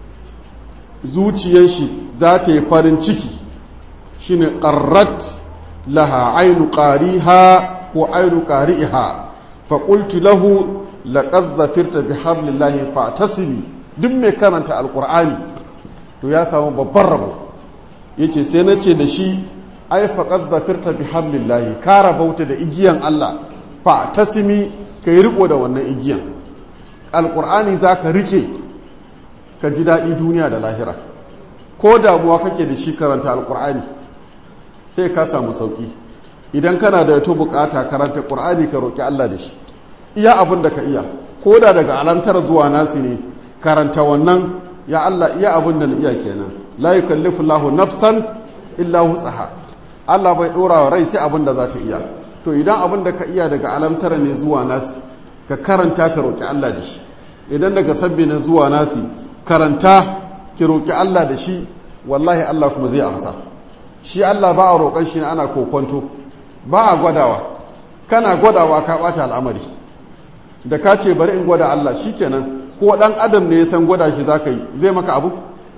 zuciyar shi za ta yi farin ciki shine qarrat laha ainu qariha ko ainu qariha fa qultu lahu laqad zafirta bihablillahi fa'tasimi duk mai karanta alqur'ani to ya samu babban rabo yace sai nace da shi ai faqad zafirta bihablillahi ka rabauta da igiyan Allah fa tasimi kai riko da wannan igiyan alqur'ani zaka rike ka ji daɗi duniya da lahira ko damuwa kake da shi karanta alqur'ani sai ka samu sauki idan kana da yato bukata karanta qur'ani ka roki Allah da shi iya abin da ka iya ko da daga alantar zuwa nasi ne karanta wannan ya Allah iya abin da na iya kenan la yukallifu Allahu nafsan illa wus'aha Allah bai dora wa rai sai abin da za ta iya to idan abin da ka iya daga alamtara ne zuwa nasi ka karanta ka roki Allah da shi idan daga sabbi ne zuwa nasi karanta ki roki Allah da shi wallahi Allah kuma zai amsa shi Allah ba a roƙon shi ana kokonto ba a gwadawa kana gwadawa ka ɓata al'amari da ka ce bari in gwada Allah shikenan ko ɗan adam ne ya san gwada shi za ka yi zai maka abu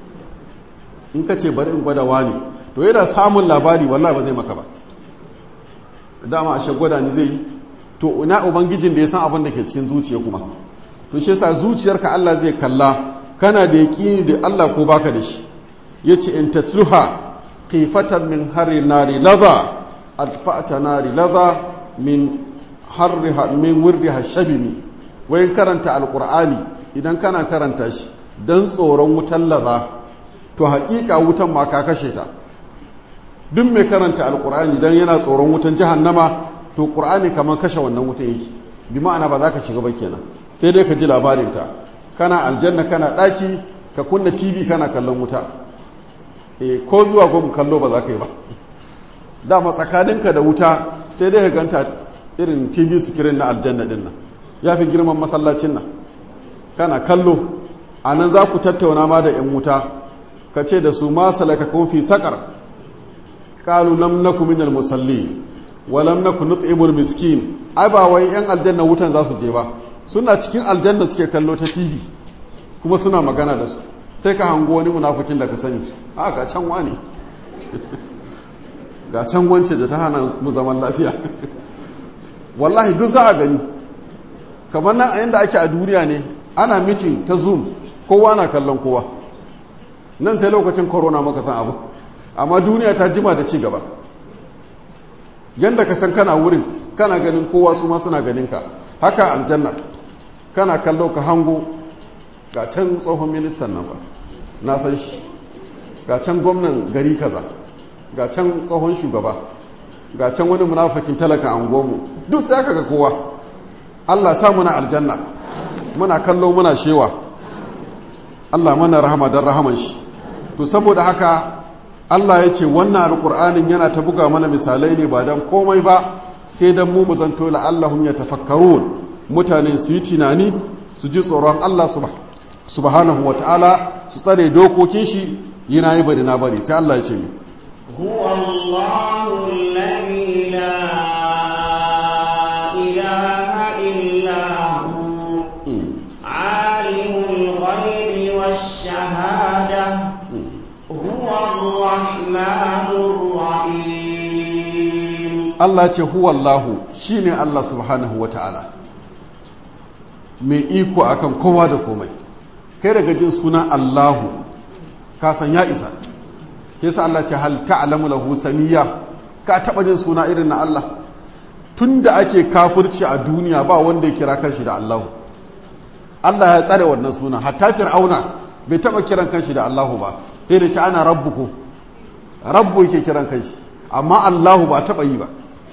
in ka ce bari in gwada wani to yana samun labari wallahi ba zai maka ba dama ashe gwada ni zai yi to ina ubangijin da ya san abin da ke cikin zuciya kuma to shi yasa zuciyarka Allah zai kalla kana da yaqini da Allah ko baka da shi yace in tatluha qifatan min harri nari ladha adfa'ta nari ladha min harriha min wirdiha shabimi wayin karanta alqur'ani idan kana karanta shi dan tsoron wutan ladha to haƙiƙa wutan ma ka kashe ta duk mai karanta alqur'ani dan yana tsoron wutan jahannama to qur'ani kamar kashe wannan wutan yake bi ma'ana ba za ka shiga ba kenan sai dai ka ji labarin ta kana aljanna kana daki ka kunna tv kana kallon wuta e ko zuwa gwamnu kallo ba za ka yi ba dama tsakaninka da wuta sai dai ka ganta irin tv screen na aljanna din nan ya fi girman masallacin nan kana kallo a nan za ku tattauna ma da 'yan wuta ka ce da su ma salaka kun fi sakar kalu lam naku minal musalli wa lam naku nut'imul miskin ai ba wai 'yan aljanna wutan za su je ba suna cikin aljanna suke kallo ta tv kuma suna magana da su sai ka hango wani munafukin da ka sani a ga can wani ga can wance da ta hana mu zaman lafiya wallahi duk za a gani kamar nan a yadda ake a duniya ne ana mitin ta zoom kowa na kallon kowa nan sai lokacin corona maka san abu amma duniya ta jima da ci gaba yadda ka san kana wurin kana ganin kowa su ma suna ganin ka haka aljanna kana kallo ka hango ga can tsohon ministan nan ba na san shi ga can gwamnan gari kaza ga can tsohon shugaba ga can wani munafakin talaka an gomu duk sai aka ga kowa Allah sa muna aljanna muna kallo muna shewa Allah mana rahama don rahaman shi to saboda haka Allah ya ce wannan alƙur'anin yana ta buga mana misalai ne ba don komai ba sai don mu zanto la'allahum ya tafakkarun mutane su yi tunani su ji tsoron Allah subhanahu wa ta'ala su tsare dokokin shi yi na yi bari na bari sai Allah ya ce ne هو الله الذي لا إله إلا هو عالم الغيب والشهادة هو الرحمن الرحيم Allah ce huwa Allahu shine Allah subhanahu wa ta'ala mai iko akan kowa da komai kai daga jin suna Allahu ka san ya isa ke sa Allah ce hal ta'lamu lahu samiyya ka taba jin suna irin na Allah tunda ake kafirci a duniya ba wanda ya kira kanshi da Allahu Allah ya tsare wannan suna hatta fir'auna bai taba kiran kanshi da Allahu ba sai da ce ana rabbuku rabbu yake kiran kanshi amma Allahu ba taba yi ba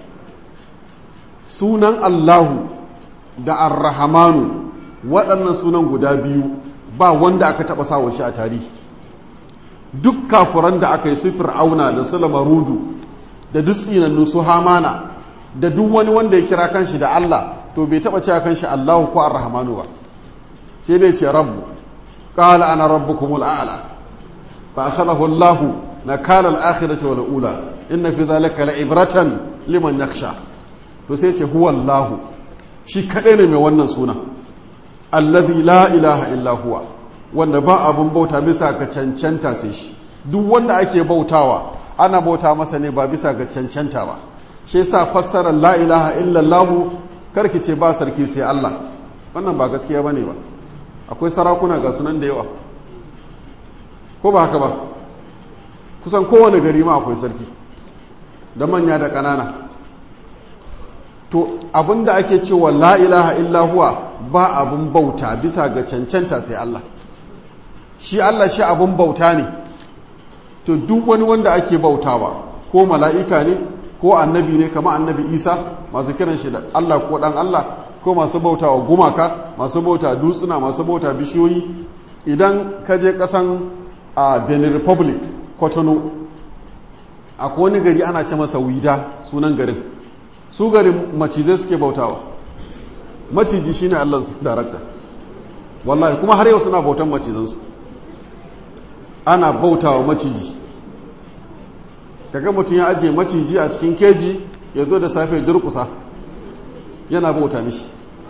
sunan Allahu da Ar-Rahmanu waɗannan sunan guda biyu ba wanda aka taɓa sawa shi a tarihi duk kafuran da aka yi su fir'auna da su lamarudu da duk tsinannu su hamana da duk wani wanda ya kira kanshi da Allah to bai taɓa cewa kanshi Allahu ko Ar-Rahmanu ba sai dai ce rabbu qala ana rabbukumul a'la fa akhadahu Allahu nakala al-akhirati wal ula inna fi dhalika la'ibratan liman yakhsha to sai ce huwa Allahu shi kaɗai ne mai wannan suna allazi la ilaha illa huwa wanda ba abun bauta bisa ga cancanta sai shi duk wanda ake bautawa ana bauta masa ne ba bisa ga cancanta ba shi yasa fassarar la ilaha illa Allah karki ce ba sarki sai Allah wannan ba gaskiya bane ba akwai sarakuna ga sunan da yawa ko ba haka ba kusan kowane gari ma akwai sarki da manya da ƙanana to abinda ake cewa la ilaha illa huwa ba abin bauta bisa ga cancanta sai Allah shi Allah shi abin bauta ne to duk wani wanda ake bautawa ko mala'ika ne ko annabi ne kama annabi isa masu kiran shi da Allah ko dan Allah ko masu bautawa gumaka masu bauta dutsuna masu bauta bishiyoyi idan ka je kasan a benin republic kotono akwai wani gari ana ce masa wida sunan garin su garin macizai suke bautawa maciji shine allansu darakta wallahi kuma har yau suna bautan macizansu ana bautawa maciji kaga mutum ya ajiye maciji a cikin keji ya zo da safe durkusa yana bauta mishi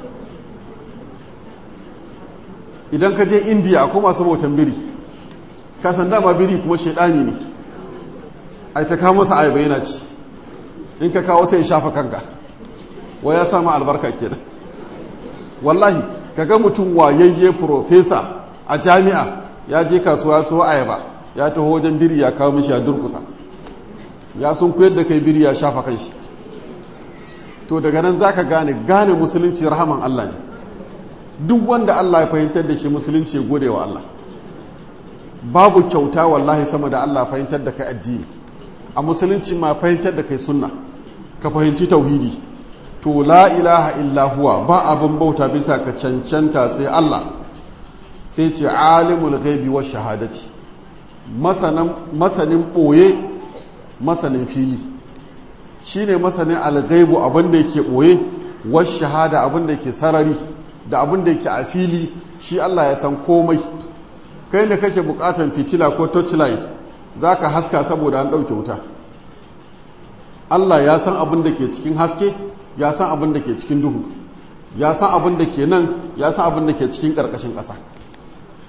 idan ka je indiya akwai masu bautan biri kasan dama biri kuma shaidani ne ai ta kawo masa ayaba yana ci in ka kawo sai ya shafa kanka wa ya samu albarka kenan wallahi kaga mutum wayayye profesa a jami'a ya je kasuwa so ayaba ya taho wajen biri ya kawo mishi ya durkusa ya sun koyar da kai biri ya shafa kanshi to daga nan zaka gane gane musulunci rahaman Allah ne duk wanda Allah ya fahimtar da shi musulunci ya gode wa Allah babu kyauta wallahi sama da Allah fahimtar da kai addini a musulunci ma fahimtar da kai sunna ka fahimci tauhidi to la ilaha illa huwa ba abin bauta bisa ka cancanta sai Allah sai ce alimul ghaibi wa shahadati masanin ɓoye masanin fili shine masanin alghaibu abin da yake ɓoye wa shahada abin da yake sarari da abin da yake a fili shi Allah ya san komai kai ne kake bukatan fitila ko torchlight zaka haska saboda an ɗauke wuta Allah ya san abin da ke cikin haske ya san abin da ke cikin duhu ya san abin da ke nan ya san abin da ke cikin ƙarƙashin ƙasa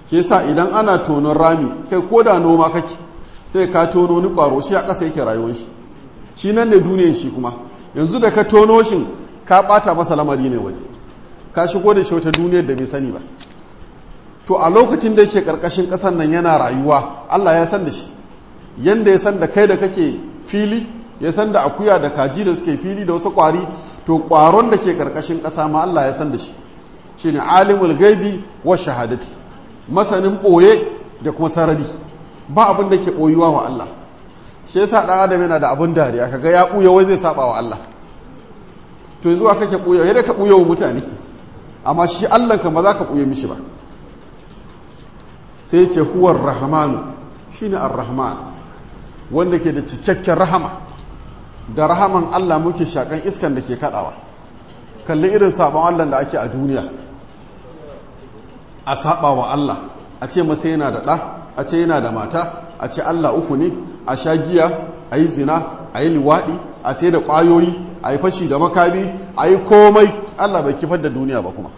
shi yasa idan ana tonon rami kai ko da noma kake sai ka tono ni kwaro shi a ƙasa yake rayuwar shi shi nan ne duniyar shi kuma yanzu da ka tono shi ka ɓata masa lamari ne wani ka shigo da shi wata duniyar da bai sani ba to a lokacin da yake ƙarƙashin ƙasar nan yana rayuwa Allah ya san da shi yanda ya san da kai da kake fili ya san da akuya da kaji da suke fili da wasu ƙwari to ƙwaron da ke ƙarƙashin ƙasa ma Allah ya san da shi shine alimul gaibi wa shahadati masanin ɓoye da kuma sarari ba abin da ke ɓoyuwa wa Allah shi yasa ɗan adam yana da abin dariya kaga ya ɓuya wai zai saba wa Allah to yanzu aka ke ɓuya yadda ka ɓuya wa mutane amma shi Allah kan ba za ka ɓuya mishi ba sai ce huwar rahmanu shine ar-rahman wanda ke da cikakken rahama da rahaman Allah muke shakan iskan da ke kaɗawa kalli irin sabon Allah da ake a duniya a saba wa Allah a ce masa yana da ɗa a ce yana da mata a ce Allah uku ne a sha giya a yi zina a yi liwaɗi a sai da ƙwayoyi a yi fashi da makami a yi komai Allah bai kifar da duniya ba kuma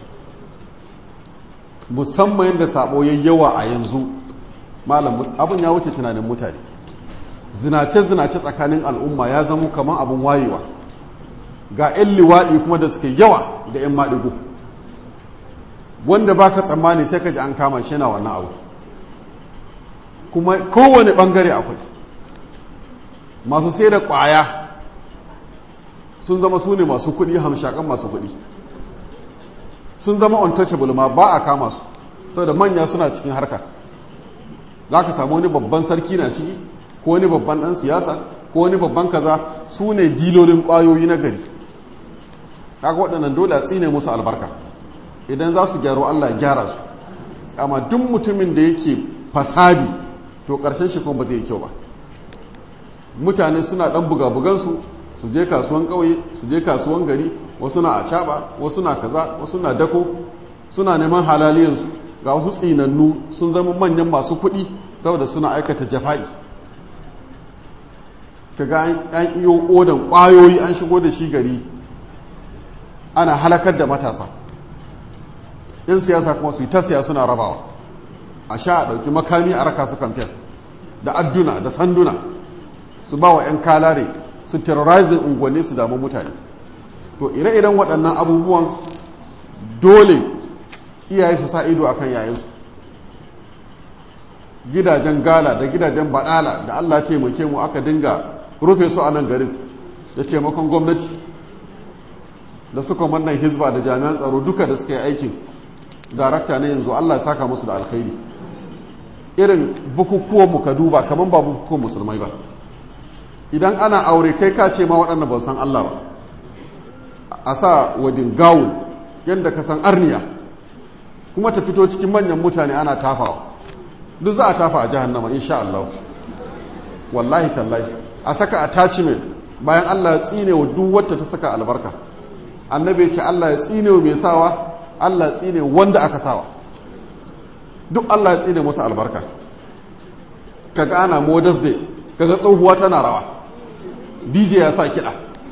musamman yadda sabo ya yawa a yanzu malam abin ya wuce tunanin mutane zinace-zinace tsakanin al'umma ya zama kamar abin wayewa ga 'yan liwaɗi kuma da suke yawa da 'yan maɗigo wanda ba ka tsammani sai ka ji an kama shi na wannan abu kuma kowane ɓangare akwai masu sai da ƙwaya sun zama su ne masu kuɗi hamshakan masu kuɗi sun zama untouchable ma ba a kama su saboda manya suna cikin harkar za ka samu wani babban sarki na ciki ko wani babban ɗan siyasa ko wani babban kaza su ne dilolin ƙwayoyi na gari kaga waɗannan dole a tsine musu albarka idan za su gyaro Allah gyara su amma duk mutumin da yake fasadi to ƙarshen shi kuma ba zai yi kyau ba mutane suna ɗan buga-bugansu su je kasuwan ƙauye su je kasuwan gari wasu na acaba wasu na kaza wasu na dako suna neman halaliyansu ga wasu tsinannu sun zama manyan masu kuɗi saboda suna aikata jafa'i kaga an iyo odan ƙwayoyi an shigo da shi gari ana halakar da matasa yan siyasa kuma su yi ta siya suna rabawa a sha a ɗauki makami a raka su kamfen da adduna da sanduna su ba wa 'yan kalare su terrorizing unguwanni su damu mutane to ire-iren waɗannan abubuwan dole iyaye su sa ido a kan yayansu gidajen gala da gidajen baɗala da allah taimake mu aka dinga rufe su a nan garin da taimakon gwamnati da suka wannan hizba da jami'an tsaro duka da suka yi aikin darakta na yanzu allah saka musu da alkhairi irin bukukuwan mu ka duba kamar ba bukukuwan musulmai ba idan ana aure kai ka ce ma waɗanda ba san allah ba a sa wadin gawun yadda ka san arniya kuma ta fito cikin manyan mutane ana tafawa duk za a tafa a jahannama insha allah wallahi tallahi a saka attachment bayan allah ya tsine wa duk wata ta saka albarka annabi ya ce Allah ya tsine mai sawa Allah ya tsine wanda aka sawa duk Allah ya tsine musu albarka kaga ana modest day kaga tsohuwa tana rawa DJ ya sa kiɗa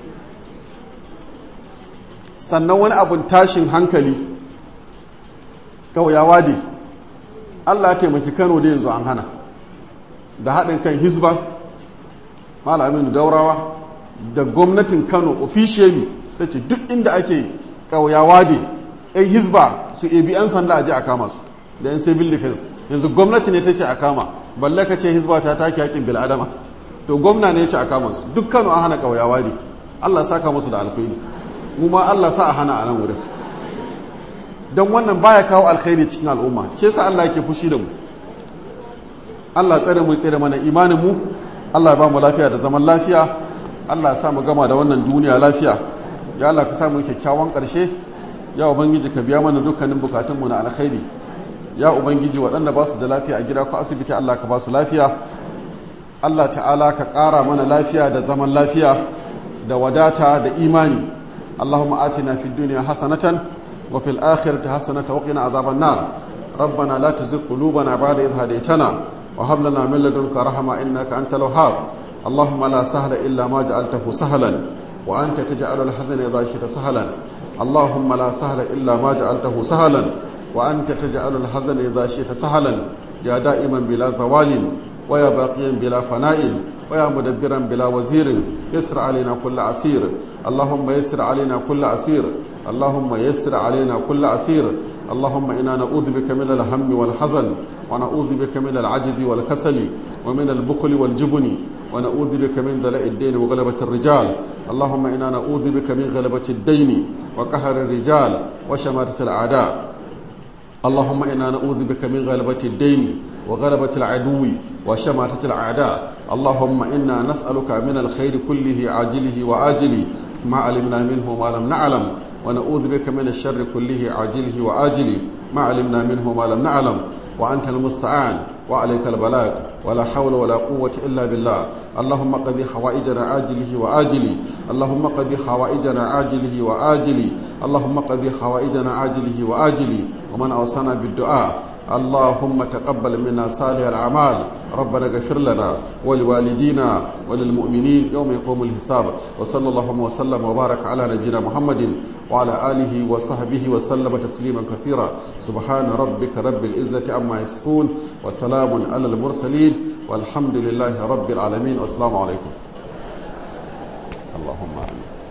sannan wani abun tashin hankali ƙauyawa dai Allah ya taimaki Kano da yanzu an hana da haɗin kan Hizba Malamin Daurawa da gwamnatin Kano officially ta ce duk inda ake ƙauyawa da yan hizba su ebi 'yan sanda a je a kama su da 'yan civil defense yanzu gwamnati ne ta ce a kama balle ka ce hizba ta take yakin bil'adama to gwamna ne ya ce a kama su dukkan a hana ƙauyawa ne allah saka musu da alkhairi mu ma allah sa a hana a nan wurin don wannan baya kawo alkhairi cikin al'umma shi yasa allah yake fushi da mu allah tsare mu tsare mana imanin mu allah ya ba mu lafiya da zaman lafiya allah ya sa mu gama da wannan duniya lafiya ya Allah ka samu kyakkyawan ƙarshe ya ubangiji ka biya mana dukkanin bukatunmu na alkhairi ya ubangiji waɗanda ba su da lafiya a gida ko asibiti Allah ka ba su lafiya Allah ta'ala ka ƙara mana lafiya da zaman lafiya da wadata da imani Allahumma atina fid dunya hasanatan wa fil akhirati hasanatan wa qina azaban nar ربنا لا تزغ قلوبنا بعد إذ هديتنا وهب لنا من لدنك رحمة إنك أنت الوهاب اللهم لا سهل إلا ما جعلته سهلا وأنت تجعل الحزن إذا شئت سهلا اللهم لا سهل إلا ما جعلته سهلا وأنت تجعل الحزن إذا شئت سهلا يا دائما بلا زوال ويا باقيا بلا فناء ويا مدبرا بلا وزير يسر علينا كل عسير اللهم يسر علينا كل عسير اللهم يسر علينا كل عسير اللهم إنا نعوذ بك من الهم والحزن ونعوذ بك من العجز والكسل ومن البخل والجبن ونعوذ بك من دلاء الدين وغلبة الرجال اللهم إنا نعوذ بك من غلبة الدين وقهر الرجال وشماتة الأعداء اللهم إنا نعوذ بك من غلبة الدين وغلبة العدو وشماتة الأعداء اللهم إنا نسألك من الخير كله عاجله وآجله ما علمنا منه وما لم نعلم ونعوذ بك من الشر كله عاجله وآجله ما علمنا منه وما لم نعلم وأنت المستعان وعليك البلاغ ولا حول ولا قوة إلا بالله اللهم قضي حوائجنا عاجله وآجله اللهم قضي حوائجنا عاجله وآجله اللهم قضي حوائجنا عاجله وآجله ومن أوصانا بالدعاء اللهم تقبل منا صالح الأعمال ربنا اغفر لنا ولوالدينا وللمؤمنين يوم يقوم الحساب وصلى الله وسلم وبارك على نبينا محمد وعلى آله وصحبه وسلم تسليما كثيرا سبحان ربك رب العزة عما يصفون وسلام على المرسلين والحمد لله رب العالمين والسلام عليكم اللهم آمين